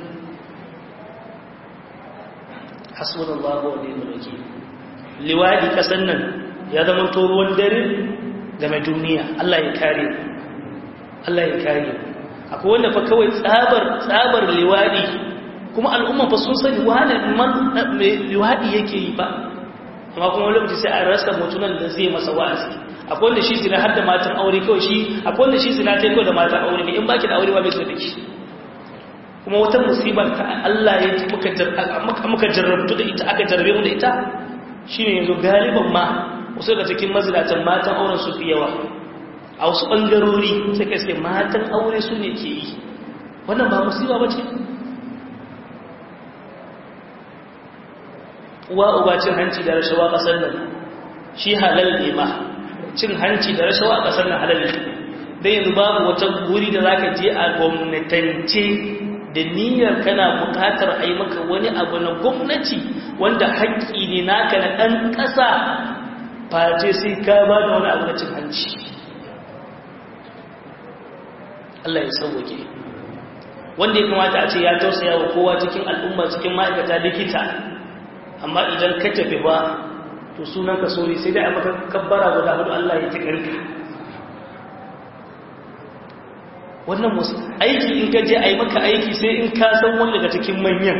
hasbunallahu wa ni'mal wakeel liwadi kasan nan ya zama to ruwan dare game duniya Allah ya kare Allah ya kare akwai wanda fa kawai tsabar tsabar liwadi kuma al'umma fa sun sani wani man liwadi yake yi ba amma kuma wani lokaci sai a rasa mutunan da zai masa wa'azi akwai wanda shi zina har da matan aure kawai shi akwai wanda shi zina ta yi kawai da matan aure ne in baki da aure ba bai so da shi kuma wata musibar ta Allah ya ji muka jarrabtu da ita aka jarrabe mu da ita shine yanzu galiban ma wasu daga cikin mazinatan matan auren su fi yawa a wasu ɓangarori sai ka iske matan aure su ne ke yi wannan ba musiba ba ce uwa uba cin hanci da rashawa ƙasar nan shi halal ne ma cin hanci da rashawa a ƙasar nan halal ne don yanzu babu wata guri da za ka je a gwamnatance da niyyar kana bukatar a yi maka wani abu na gwamnati wanda haƙƙi ne naka na ɗan ƙasa face sai ka ba da wani abu na cin hanci Allah ya sauwake wanda ya kamata a ce ya tausaya wa kowa cikin al'umma cikin ma'aikata likita amma idan ka tafi ba to sunan ka sori sai dai a maka kabbara guda hudu Allah ya ji kanka wannan musu aiki in ka je a yi maka aiki sai in ka san wani daga cikin manyan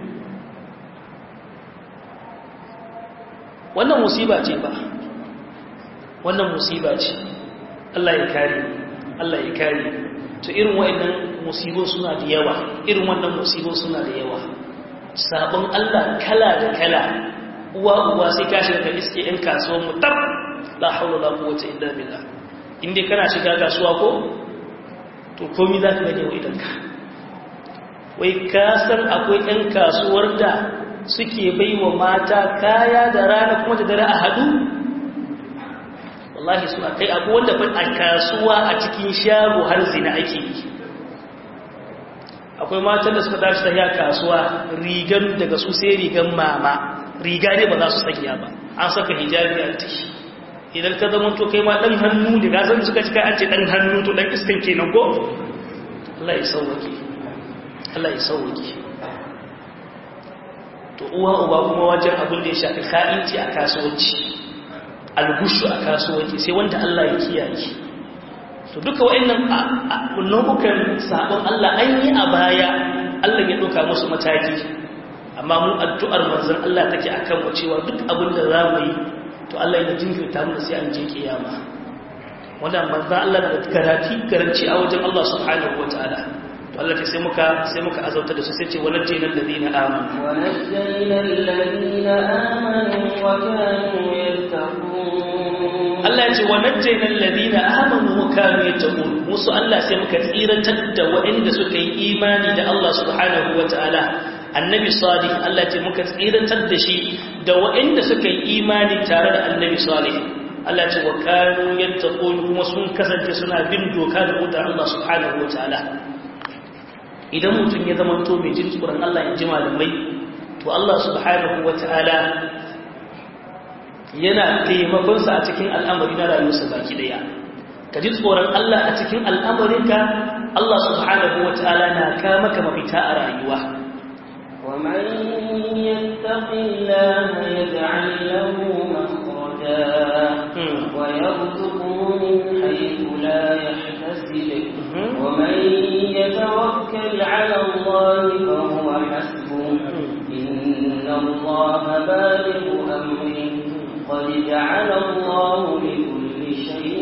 wannan musiba ce ba wannan musiba ce Allah ya kare Allah ya kare to irin wa'annan musibin suna da yawa irin wannan musibin suna da yawa sabon Allah kala da kala uwa uwa sai ka shiga ka iske yan kasuwan mu tab la hawla la quwwata illa billah inda kana shiga kasuwa ko to komi za ka gane wa idanka wai kasar akwai 'yan kasuwar da suke bai wa mata kaya da rana kuma da dare a hadu wallahi suna kai abu wanda fa a kasuwa a cikin shago har zina ake yi akwai matan da suka tashi tafiya kasuwa rigan daga su sai rigan mama riga ne ba za su sanya ba an saka hijabi a ciki idan ka zama to kai ma dan hannu da gasan suka cika an ce dan hannu to dan iskan kenan ko Allah ya sauwake Allah ya sauwake to uwa uba kuma wajen abin da ya shafi ka'inci a kasuwanci algushu a kasuwanci sai wanda Allah ya kiyaye to duka wa'annan nau'ukan sabon Allah an yi a baya Allah ya doka musu mataki amma mu addu'ar manzon Allah take akan mu cewa duk abin da za mu yi to Allah ya jinkirta mu sai an je kiyama wannan manzo Allah da garanti garanci a wajen Allah subhanahu wataala to Allah ce sai muka sai muka azauta da su sai ce walajjina alladhina amanu ونجينا الذين آمنوا وكانوا يتقون Allah ya ce walajjina alladhina amanu wa kanu yattaqun musu Allah sai muka tsirantar da waɗanda suka yi imani da Allah subhanahu wataala annabi salih Allah ce muka tsiratar da shi da waɗanda suka yi imani tare da annabi salih Allah ce wa kanu yattaqun kuma sun kasance suna bin doka da mutar Allah subhanahu wataala idan mutum ya zama to mai jin tsoron Allah ya ji malamai to Allah subhanahu wataala yana taimakon sa a cikin al'amari na rayuwarsa baki daya ka ji tsoron Allah a cikin al'amarinka Allah subhanahu wataala na ka maka mafita a rayuwa ومن يتق الله يجعل له مخرجا ويرزقه من حيث لا يحتسب ومن يتوكل على الله فهو حسبه إن الله بالغ أمره قد جعل الله لكل شيء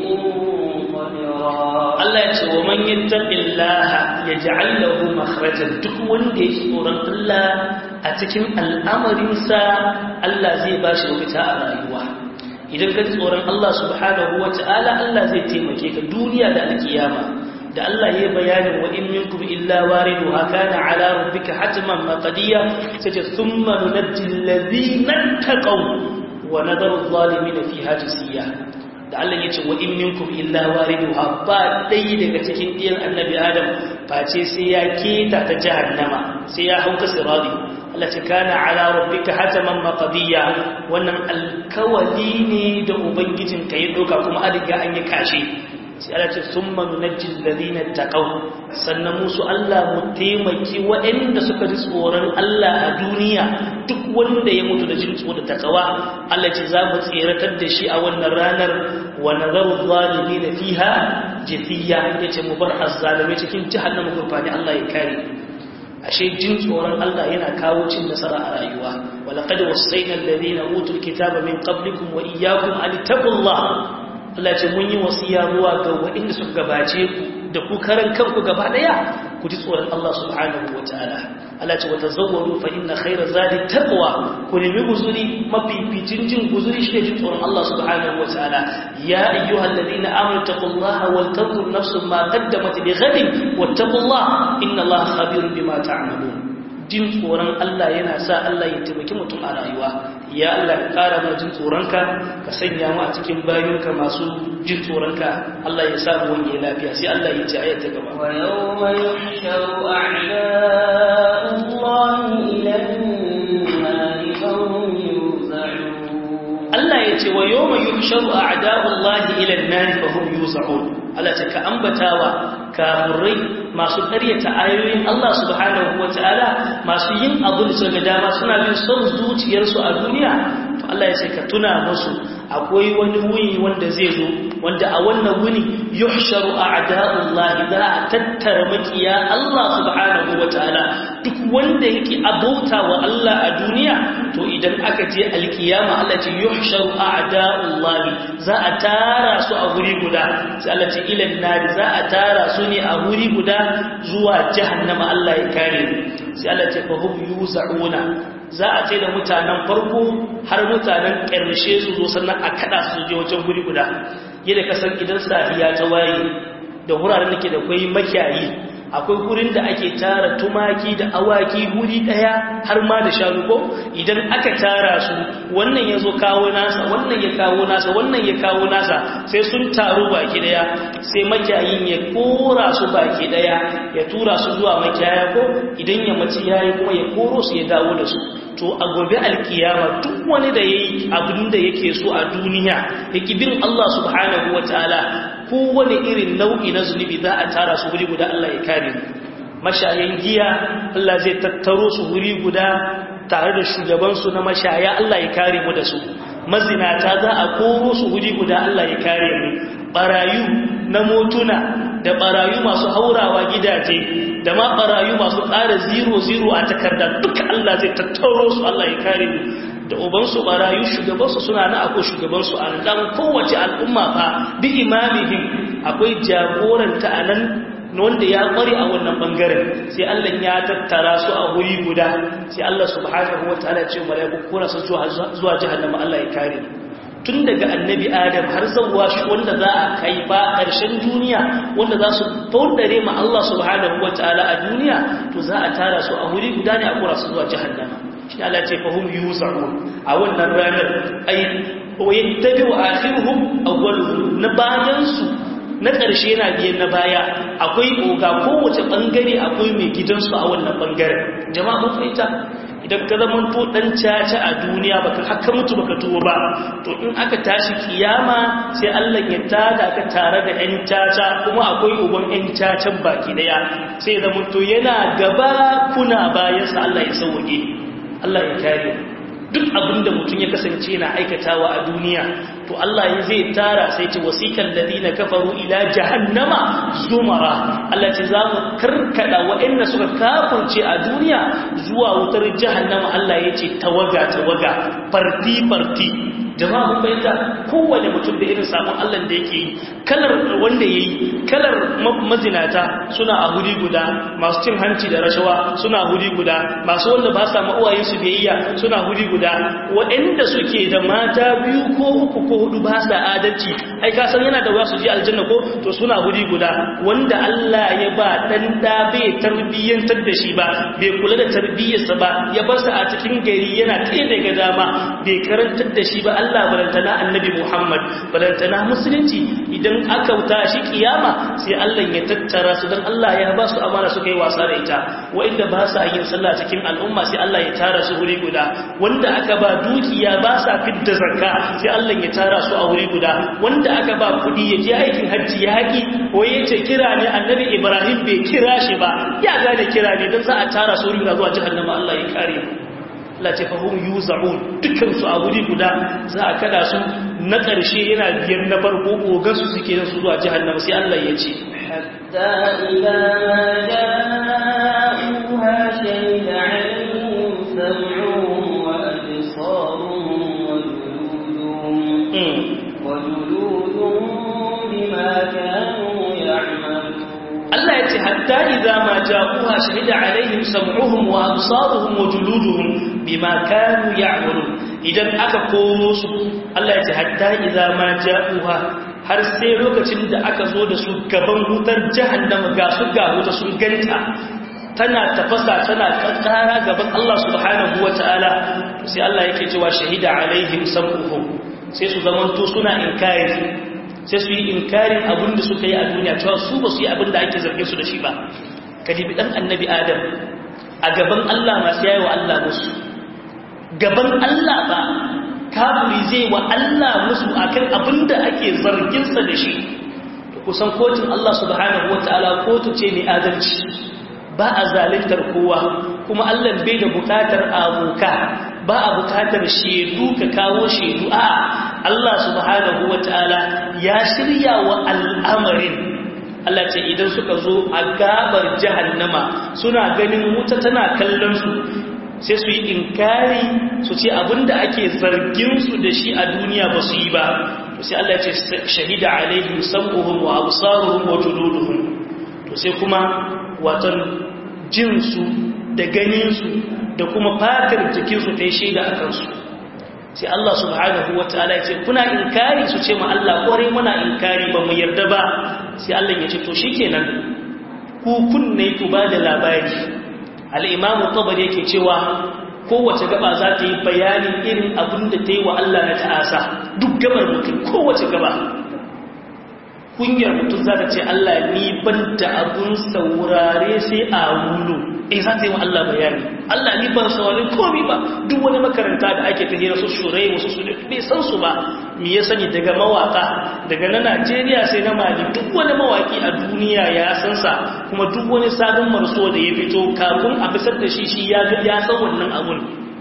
قدرا Allah ya ce wa man yattaqillaha yaj'al lahu makhrajan duk wanda ya tsoron Allah a cikin al'amarinsa Allah zai ba shi mafita a rayuwa idan ka tsoron Allah subhanahu wata'ala Allah zai taimake ka duniya da alkiyama da Allah ya bayanin wa in minkum illa wariduha kana ala rabbika hatman maqdiya sai thumma nunajjil ladina taqaw wa nadaru adh-dhalimin fiha jisiya da Allah ya ce wa in minkum illa wariduha ba dai daga cikin ɗiyan annabi Adam face sai ya keta ta jahannama sai ya hauka siradi Allah ce kana ala rabbika hataman maqdiya wannan alkawali ne da ubangijin ka ya doka kuma an riga an yi kashe sai Allah ce summa nunajjil ladina taqaw sannan musu Allah mu taimaki waɗanda suka ji tsoron Allah a duniya duk wanda ya mutu da jin tsoro da takawa Allah ce za mu tseratar da shi a wannan ranar wa nazaru zalimin fiha jithiya yace mu bar azzalime cikin jahannama gurfani Allah ya kare ashe jin tsoron Allah yana kawo cin nasara a rayuwa walaqad wasayna alladhina utul kitaba min qablikum wa iyyakum an taqullah Allah ce mun yi wasiya zuwa ga waɗanda suka gabace ku da ku karan kanku gaba daya ku ji tsoron Allah subhanahu wataala Allah ce wata zawwaru fa inna khayra zadi taqwa ku nemi guzuri mafificin jin guzuri shi jin tsoron Allah subhanahu wataala ya ayyuhal ladina amanu taqullaha wal tanzur nafsun ma qaddamat li ghadin wattaqullaha inna Allaha khabirun bima ta'malun jin tsoron Allah yana sa Allah ya taimaki mutum a rayuwa ya Allah ka ƙara mana jin tsoronka ka sanya mu a cikin bayonka masu jin tsoronka Allah ya sa mu wani lafiya sai Allah ya ce ayata gaba wa yawma yuhsharu a'da'ullahi ila an-nari fahum yuz'un Allah ya ce wa yawma yuhsharu a'da'ullahi ila an-nari fahum yuz'un Allah ta ka ambatawa kafirai masu karyata ayoyin Allah subhanahu wa ta'ala masu yin abu da suka dama suna bin son zuciyarsu a duniya to Allah ya ce ka tuna musu akwai wani wuni wanda zai zo wanda a wannan wuni yuhsharu a'da'ullahi za a tattara makiya Allah subhanahu wa ta'ala duk wanda yake abauta wa Allah a duniya to idan aka je alkiyama Allah ce yuhsharu a'da'ullahi za a tara su a guri guda sai Allah ce ilan nari za a tara su ne a guri guda zuwa jahannama Allah ya kare sai Allah ce fahum yuza'una za a ce da mutanen farko har mutanen ƙarshe su zo sannan a kada su je wajen guri guda yadda kasan idan safiya ta waye da wuraren da ke da kwai makiyayi akwai gurin da ake tara tumaki da awaki guri daya har ma da shanu ko idan aka tara su wannan ya zo kawo nasa wannan ya kawo nasa wannan ya kawo nasa sai sun taru baki daya sai makiyayin ya kora su baki daya ya tura su zuwa makiyaya ko idan ya mace yayi kuma ya koro su ya dawo da su to a gobe alkiyama duk wani da yayi abin da yake so a duniya yake bin Allah subhanahu wataala kowane irin nau'i na zunubi za a tara su wuri guda Allah ya kare mu mashayan giya Allah zai tattaro su wuri guda tare da shugabansu na mashaya Allah ya kare mu da su mazinata za a koro su wuri guda Allah ya kare mu barayu na motuna da barayu masu haurawa gidaje da ma barayu masu ƙara zero zero a takarda duka Allah zai tattaro su Allah ya kare mu da ubansu barayu shugabansu suna na akwai shugabansu a nan kowace al'umma fa bi imamihim akwai jagoranta a nan wanda ya kware a wannan bangaren sai Allah ya tattara su a wuri guda sai Allah subhanahu wataala ya ce malaiku kora su zuwa jahannama Allah ya kare tun daga annabi adam har zawwa shi wanda za a kai ba ƙarshen duniya wanda za su taudare ma Allah subhanahu wataala a duniya to za a tara su a wuri guda ne a kura su zuwa jahannama shi Allah ce fahum yusarun a wannan ranar ai wa yattabi'u akhiruhum awwaluhum na bayan su na ƙarshe yana biyan na baya akwai oga kowace ɓangare akwai mai gidansu a wannan ɓangaren jama'a mun fahimta idan ka zama to ɗan caca a duniya baka haka mutu baka tuwo ba to in aka tashi kiyama sai Allah ya tada ka tare da ƴan caca kuma akwai uban ƴan cacan baki daya sai zama to yana gaba kuna bayansa Allah ya sauke Allah ya kare duk abinda mutum ya kasance yana aikatawa a duniya to Allah ya zai tara sai ce wasikan ladina kafaru ila jahannama zumara Allah ce za mu karkada waɗanda suka kafirce a duniya zuwa wutar jahannama Allah ya ce tawaga tawaga farti farti jama'a mun bayyana kowane mutum da irin sabon Allah da yake yi kalar wanda yayi kalar mazinata suna a huri guda masu cin hanci da rashawa suna huri guda masu wanda ba sa ma'uwayen su biyayya suna huri guda waɗanda suke da mata biyu ko uku ko hudu ba sa adalci ai ka san yana da wasu ji aljanna ko to suna huri guda wanda Allah ya ba dan da bai tarbiyyantar da shi ba bai kula da tarbiyyarsa ba ya bar sa a cikin gari yana kai daga dama bai karantar da shi ba Allah balantana annabi Muhammad balantana musulunci idan aka wuta shi kiyama sai Allah ya tattara su dan Allah ya ba su amana suka yi wasa da ita wanda ba sa yin sallah cikin al'umma sai Allah ya tara su wuri guda wanda aka ba dukiya ba sa fidda zakka sai Allah ya tara su a wuri guda wanda aka ba kudi ya je aikin hajji ya haƙi ko ya ce kira ne annabi Ibrahim bai kira shi ba ya gane kira ne dan za a tara su wuri guda zuwa jahannama Allah ya kare mu Allah ce fahim yuza'un dukansu a wuri guda za a kada su na ƙarshe yana biyar na farko ogansu suke nan su zuwa jihannama sai Allah ya ce hatta ila ma ja'uha shahida 'alayhim sam'uhum wa absaruhum wa juluduhum wa juluduhum bima kanu ya'malun Allah ya ce hatta idza ma ja'uha shahida 'alayhim sam'uhum wa absaruhum wa juluduhum bima kanu ya'malun idan aka komo su Allah ya ce hatta idza ma ja'uha har sai lokacin da aka zo da su gaban wutar jahannama ga su ga wuta sun ganta tana tafasa tana kankara gaban Allah subhanahu wataala to sai Allah yake cewa shahida alaihim sam'uhum sai su zamanto suna inkari sai su yi inkarin abin da suka yi a duniya cewa su ba su yi abin da ake zarge su da shi ba kadibi dan annabi adam a gaban Allah masu yayi wa Allah musu gaban Allah ba kafiri zai wa Allah musu akan abin da ake zarginsa da shi kusan kotun Allah subhanahu wataala kotu ce mai adalci ba a zalintar kowa kuma Allah bai da bukatar aboka ba a bukatar shedu ka kawo shedu a Allah subhanahu wataala ya shirya wa al'amarin Allah ce idan suka zo a gabar jahannama suna ganin wuta tana kallon su sai su yi inkari su ce abinda ake zargin su da shi a duniya ba su yi ba to sai Allah ce shahida alaihim sam'uhum wa absaruhum wa juluduhum to sai kuma watan jinsu da ganinsu da kuma fatar jikinsu ta yi shaida a kansu sai Allah subhanahu wa ta'ala ya ce kuna inkari su ce ma Allah kwarai muna inkari ba mu yarda ba sai Allah ya ce to shikenan ku kunne ku ba da labari al-imamu tabari yake cewa kowace gaba za ta yi bayanin irin abin da ta yi wa Allah na ta'asa duk gabar mutum kowace gaba kunyar mutum za ta ce Allah ni ban da abun saurare sai a wulu in za ta yi wa Allah bayani Allah ni ban saurare komi ba duk wani makaranta da ake ta hira su shurai wasu su bai san su ba mi ya sani daga mawaka daga na Najeriya sai na Mali duk wani mawaki a duniya ya san sa kuma duk wani sabon marso da ya fito kafin a bisar da shi shi ya ga ya san wannan abun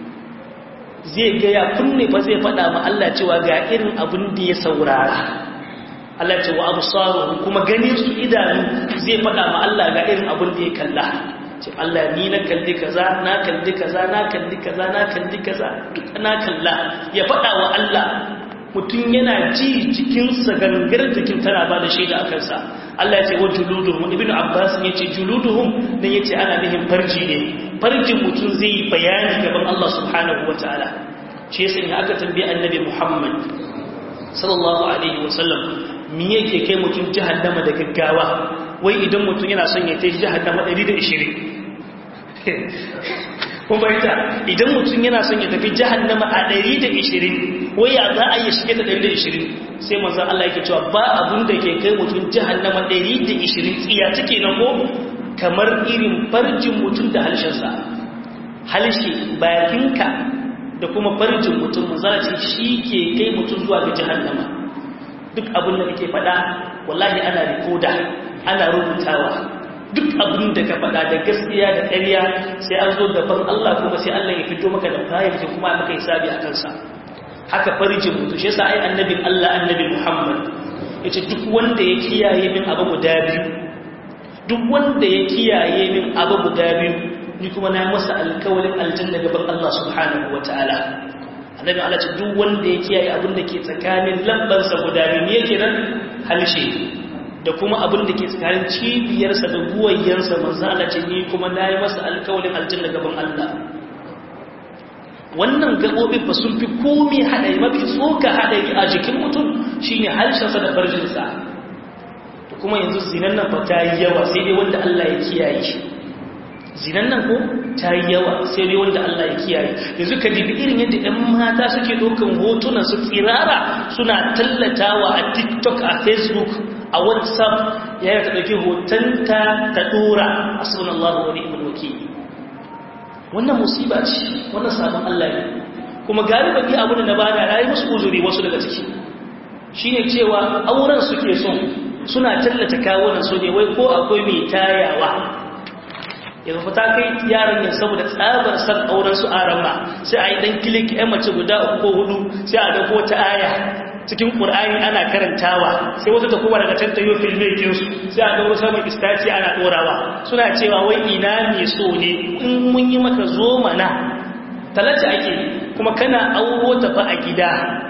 zai ga ya kunne ba zai faɗa ma Allah cewa ga irin abin da ya saurara Allah ce wa absaruhum kuma ganin su idanu zai faɗa ma Allah ga irin abin da ya kalla ce Allah ni na kalli kaza na kalli kaza na kalli kaza na kalli kaza duk na kalla ya faɗa wa Allah mutum yana ji jikinsa gangar jikin tana ba da shaida a kansa Allah ya ce wa juluduhum ibnu abbas ya ce juluduhum dan yace ana nihin farji ne farjin mutum zai yi bayani gaban Allah subhanahu wataala shi yasa in aka tambaye annabi Muhammad sallallahu alaihi wasallam me yake kai mutum jahannama da gaggawa wai idan mutum yana son ya tafi jahannama 120 kun bayyana idan mutum yana son ya tafi jahannama a 120 wai ya za a yi shige ta 120 sai manzo Allah yake cewa ba abun da ke kai mutum jahannama 120 tsiya take na ko kamar irin farjin mutum da halshensa halshe bakinka da kuma farjin mutum manzala ce shi ke kai mutum zuwa ga jahannama duk abin da kake faɗa wallahi ana rikoda ana rubutawa duk abin da ka faɗa da gaskiya da ƙarya sai an zo gaban Allah kuma sai Allah ya fito maka da fayar sai kuma maka hisabi a kansa haka farjin mutum shi yasa ai annabin Allah annabi Muhammad yace duk wanda ya kiyaye min abu guda biyu duk wanda ya kiyaye min abu guda biyu ni kuma na masa alkawalin aljanna gaban Allah subhanahu wataala annabi Allah ce duk wanda ya kiyaye abin da ke tsakanin lambansa guda biyu yake nan halshe da kuma abin da ke tsakanin cibiyarsa da guwayyansa manzo Allah ce ni kuma na yi masa alkawalin aljanna gaban Allah wannan gaɓoɓin ba sun fi komi haɗari mafi tsoka haɗari a jikin mutum shine harshensa da farjinsa da kuma yanzu zinan nan ba ta yi yawa sai dai wanda Allah ya kiyaye shi zinan nan ko ta yi yawa sai dai wanda Allah ya kiyaye yanzu ka dibi irin yadda ɗan mata suke ɗaukan hotunan su tsirara suna tallatawa a tiktok a facebook a whatsapp ya yi ta ɗauki hotonta ta ɗora a sunan Allah wani ibn wakili wannan musiba ce wannan sabon Allah ne kuma galiban yi abu da na bada na yi musu uzuri wasu daga ciki shi ne cewa auren suke son suna tallata kawunan su ne wai ko akwai mai tayawa yanzu fita kai yaran yin saboda tsabar san auren su arama sai a yi dan kilik yan mace guda uku ko hudu sai a dauko ta aya cikin ƙur'ani ana karantawa sai wata ta kuma daga tantayo filmekinsu sai a dauro saman istaci ana ɗorawa suna cewa wai ina ne so ne in mun yi maka zo mana talata ake kuma kana auro ta fa a gida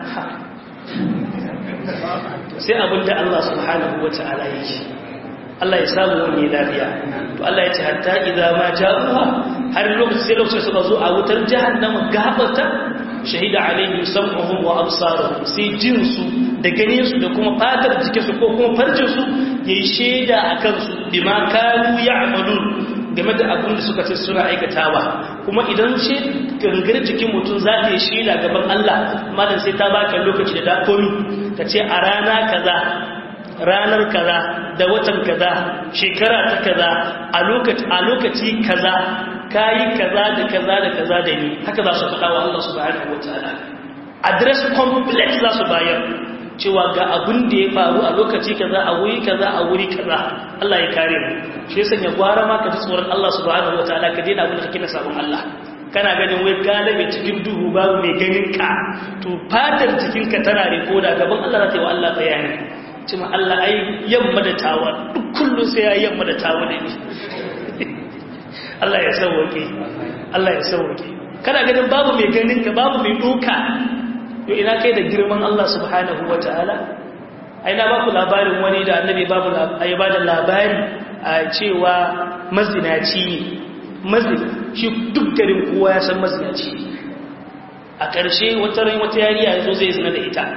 sai abinda Allah subhanahu wa ta'ala yake Allah ya samu wani lafiya to Allah ya ce hatta idza ma ja'uha har lokacin sai lokacin suka zo a wutar jahannama gabata shahida alaihim sam'uhum wa absaruhum sai jinsu da ganinsu da kuma fatar jikinsu ko kuma farjinsu yayi sheda akan su bima kanu ya'malun game da abin da suka ce suna aikatawa kuma idan shi gangar jikin mutum za ta yi sheda gaban Allah malam sai ta baka lokaci da dakomi ka ce a rana kaza ranar kaza da watan kaza shekara ta kaza a lokaci a lokaci kaza kayi kaza da kaza da kaza da ni haka za su faɗa wa Allah subhanahu wataala address complete za su bayar cewa ga abin da ya faru a lokaci kaza a wuri kaza a wuri kaza Allah ya kare mu shi yasa ya gwara ma ka ji tsoron Allah subhanahu wataala ka daina abin da kake na sabon Allah kana ganin wai galibi cikin duhu babu mai ganin ka to fatar jikin ka tana rikoda gaban Allah za ta yi wa Allah bayani cewa Allah ai yamma da tawa duk kullun sai ya yamma da tawa da ni Allah ya sauwake Allah ya sauwake kana ganin babu mai ganin ka babu mai doka yo ina kai da girman Allah subhanahu wataala ai na baku labarin wani da annabi babu ai ba da labari a cewa mazinaci ne mazin shi duk garin kowa ya san mazinaci a ƙarshe wata rai wata yariya yazo zai zina da ita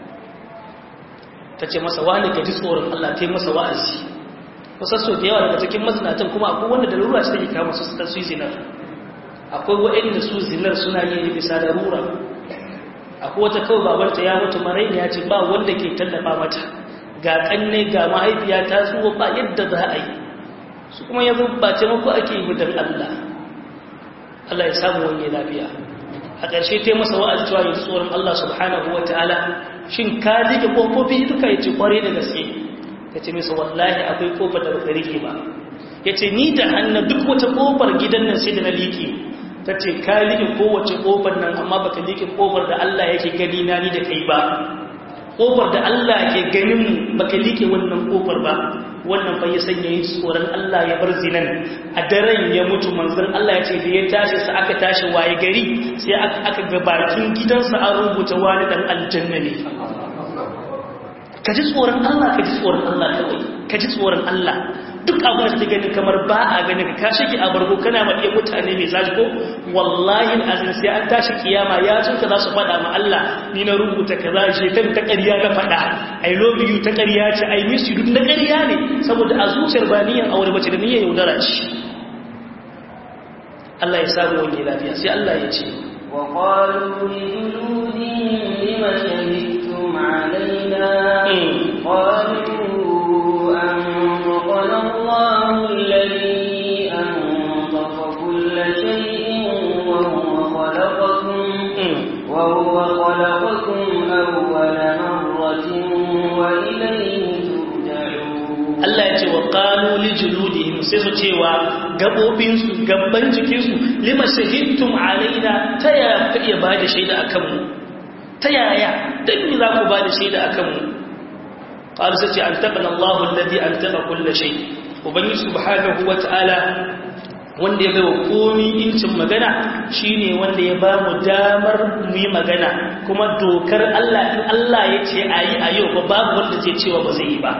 ta ce masa wani ka ji tsoron Allah ta yi masa wa'azi kusan so da yawa daga cikin mazinatan kuma akwai wanda da lura shi take kama su ta su zinar akwai waɗanda su zinar suna yi bisa da rura akwai wata kawai babanta ya mutu maraini ya ce ba wanda ke tallafa mata ga ƙanne ga mahaifiya ta zuwa ba yadda za a yi su kuma yanzu ba taimako ake yi don Allah Allah ya samu wani lafiya a ƙarshe ta masa wa'azi cewa yanzu tsoron Allah subhanahu wa ta'ala shin ka rike ƙofofi duka ya ce ƙware da gaske ya ce masa wallahi akwai ƙofar da baka rike ba ya ce ni da hannun duk wata ƙofar gidan nan sai da na liƙe ta ce ka rike kowace ƙofar nan amma baka rike ƙofar da Allah yake gani na ni da kai ba ƙofar da Allah ke ganin mu baka rike wannan ƙofar ba wannan fa ya sanya yin tsoron Allah ya bar zinan a daren ya mutu manzon Allah ya ce da ya tashi sa aka tashi waye gari sai aka ga bakin gidansa an rubuta wani dan aljanna ne ka ji tsoron Allah ka ji tsoron Allah kawai ka ji tsoron Allah duk abin da ganin kamar ba a ganin ka shige a bargo kana ma iya mutane mai zaji ko wallahi azin sai an tashi kiyama ya tunka za su faɗa ma Allah ni na rubuta kaza shekaru ta ƙarya na faɗa I love you ta ƙarya ce I miss you duk na ƙarya ne saboda a zuciyar ba niyyar aure bace da niyyar yaudara ce Allah ya samu wani lafiya sai Allah ya ce وقالوا لجلودهم لم شهدتم علينا قالوا أنطقنا الله الذي أنطق كل شيء وهو خلقكم وهو خلقكم أول مرة وإليه Allah ya ce wa qalu li juludihim sai su cewa gabobin su gabban jikin su lima shahidtum alaina ta ya ka iya ba da shaida akan mu ta yaya dan me za ku ba da shaida akan mu qalu sai ce antaqana Allahu alladhi antaqa kull shay ubangi subhanahu wa ta'ala wanda ya baiwa komi incin magana shine wanda ya ba mu damar mu yi magana kuma dokar Allah in Allah ya ce ayi a yau ba babu wanda zai cewa ba zai yi ba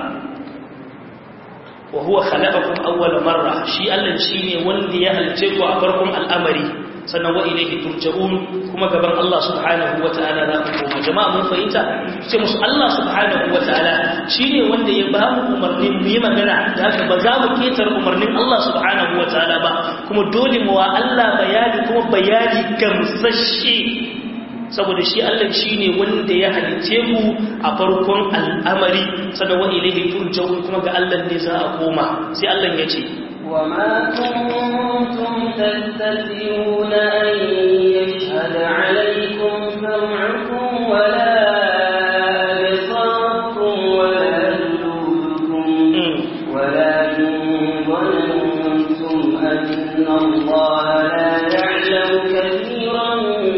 wa huwa khalaqakum awwal marra shi Allah shine wanda ya halice ku a farkon al'amari sannan wa ilayhi turja'un kuma gaban Allah subhanahu wata'ala za ku koma jama'a mun fahimta sai musu Allah subhanahu wata'ala shine wanda ya ba mu umarnin mu yi magana da haka ba za mu ketar umarnin Allah subhanahu wata'ala ba kuma dole mu wa Allah bayani kuma bayani gamsashe saboda shi Allah shi ne wanda ya halice mu a farkon al'amari sannan wa ilaihi turja'un kuma ga Allah ne za a koma sai Allah ya ce وما كنتم تستثيرون أن يشهد عليكم سمعكم ولا أبصاركم ولا جلودكم ولكن ظننتم أن الله لا يعلم كثيرا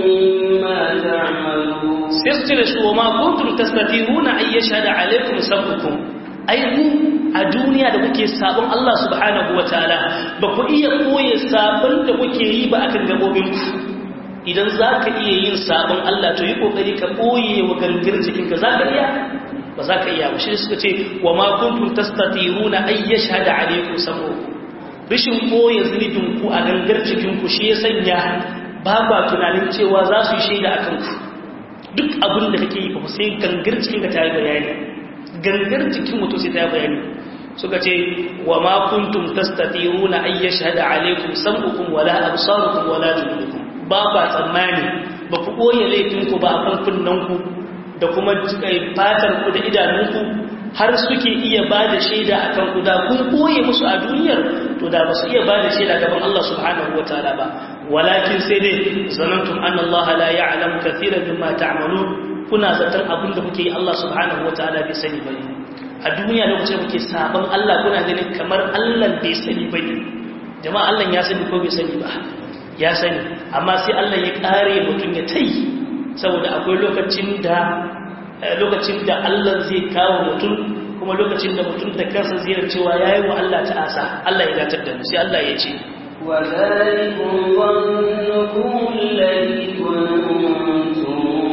sai da su wa ma kuntum tastatiruna ay yashhada alaykum sabbukum ai ku a duniya da kuke sabon Allah subhanahu wataala ba ku iya koye sabon da kuke yi ba akan gabobin ku idan zaka iya yin sabon Allah to yi kokari ka koye wa gangar jikin ka zaka iya ba zaka iya ba shi suka ce wa ma kuntum tastatiruna ay yashhada alaykum sabbukum rishin koye zunubin ku a gangar jikin ku shi ya sanya ba ba tunanin cewa za su yi shaida akan ku duk abin da kake yi ba sai gangar cikin ka ta yi bayani gangar jikin mutum sai ta yi bayani suka ce wa ma kuntum tastatiruna ay yashhada alaykum sam'ukum wala absarukum wala juludukum ba ba tsammani ba ku koye laifin ku ba kan kunnan ku da kuma fatar ku da idanun ku har suke iya ba da shaida akan ku da kun koye musu a duniyar to da ba su iya ba da shaida gaban Allah subhanahu wataala ba walakin sai dai zanantum anna Allah la ya'lamu kathiran mimma ta'malun kuna zaton abin da kuke yi Allah subhanahu wataala bai sani bane a duniya lokacin da kuke sabon Allah kuna ganin kamar Allah bai sani bane jama'a Allah ya sani ko bai sani ba ya sani amma sai Allah ya kare mutum ya tai saboda akwai lokacin da lokacin da Allah zai kawo mutum kuma lokacin da mutum da kansa zai cewa yayi wa Allah ta'asa Allah ya datar da mu sai Allah ya ce وذلكم ظنكم الذي كنتم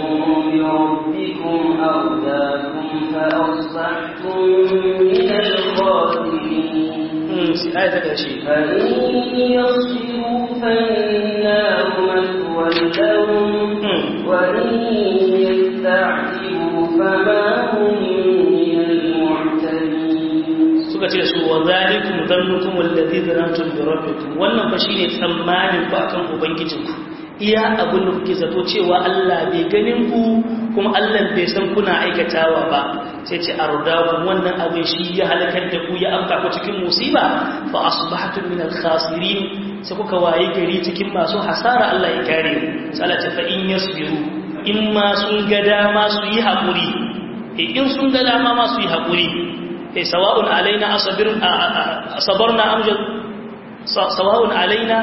بربكم أرداكم فأصبحتم من الخاسرين آية الشيء فإن يصبروا فالنار مثوى لهم وإن يستعجبوا فما هم من المعتدين suka ce su wa zalikum dhannukum alladhi dhanantum bi rabbikum wannan fa shine tsammanin ku akan ubangijinku iya abin da kuke zato cewa Allah bai ganin ku kuma Allah bai san kuna aikatawa ba sai ce ardakum wannan abin shi ya halakar da ku ya amka ku cikin musiba fa asbahtum min al-khasirin sai kuka waye gari cikin masu hasara Allah ya kare sai Allah ta fa in yasbiru in ma sun ga dama su yi hakuri in sun ga dama ma su yi hakuri سواء علينا أصبر صبرنا أم سواء علينا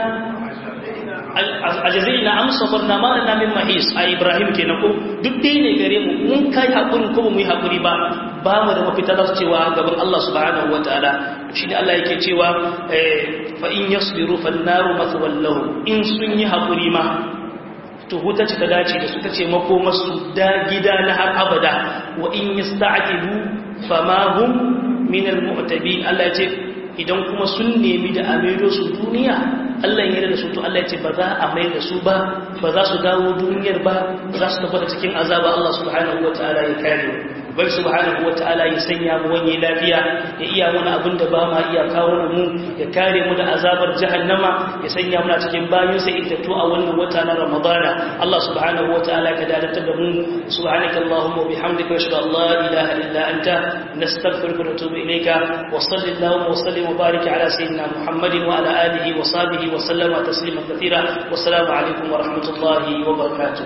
أجزينا أم صبرنا ما لنا من محيص أي إبراهيم كنا ko duk dai ne gare mu mun kai hakuri ko mu yi hakuri ba ba mu da mafita da cewa gaban Allah subhanahu wataala shi ne Allah yake cewa fa in yasbiru fan naru mathwal lahum in sun yi hakuri ma to huta ce ta dace da su ta ce makomarsu da gida na har abada wa in yasta'jilu fama hum min al-mu'tabin Allah ce idan kuma sun nemi da a maido su duniya Allah ya da su to Allah ya ce ba za a mai da su ba ba za su dawo duniyar ba ba za su tabbata cikin azaba Allah subhanahu wataala ya kare bai subhanahu wataala ya sanya mu wani lafiya ya iya mana abin da ba ma iya kawo mu ya kare mu da azabar jahannama ya sanya mu cikin bayin sa intattu a wannan wata na Ramadana Allah subhanahu wataala ka dalatar da mu subhanaka allahumma wa bihamdika wa ashhadu an la ilaha illa anta nastaghfiruka wa natubu ilayka wa sallallahu wa sallim wa barik ala sayyidina muhammadin wa ala alihi wa sahbihi wa sallama taslima kathira wa assalamu alaikum wa rahmatullahi wa barakatuh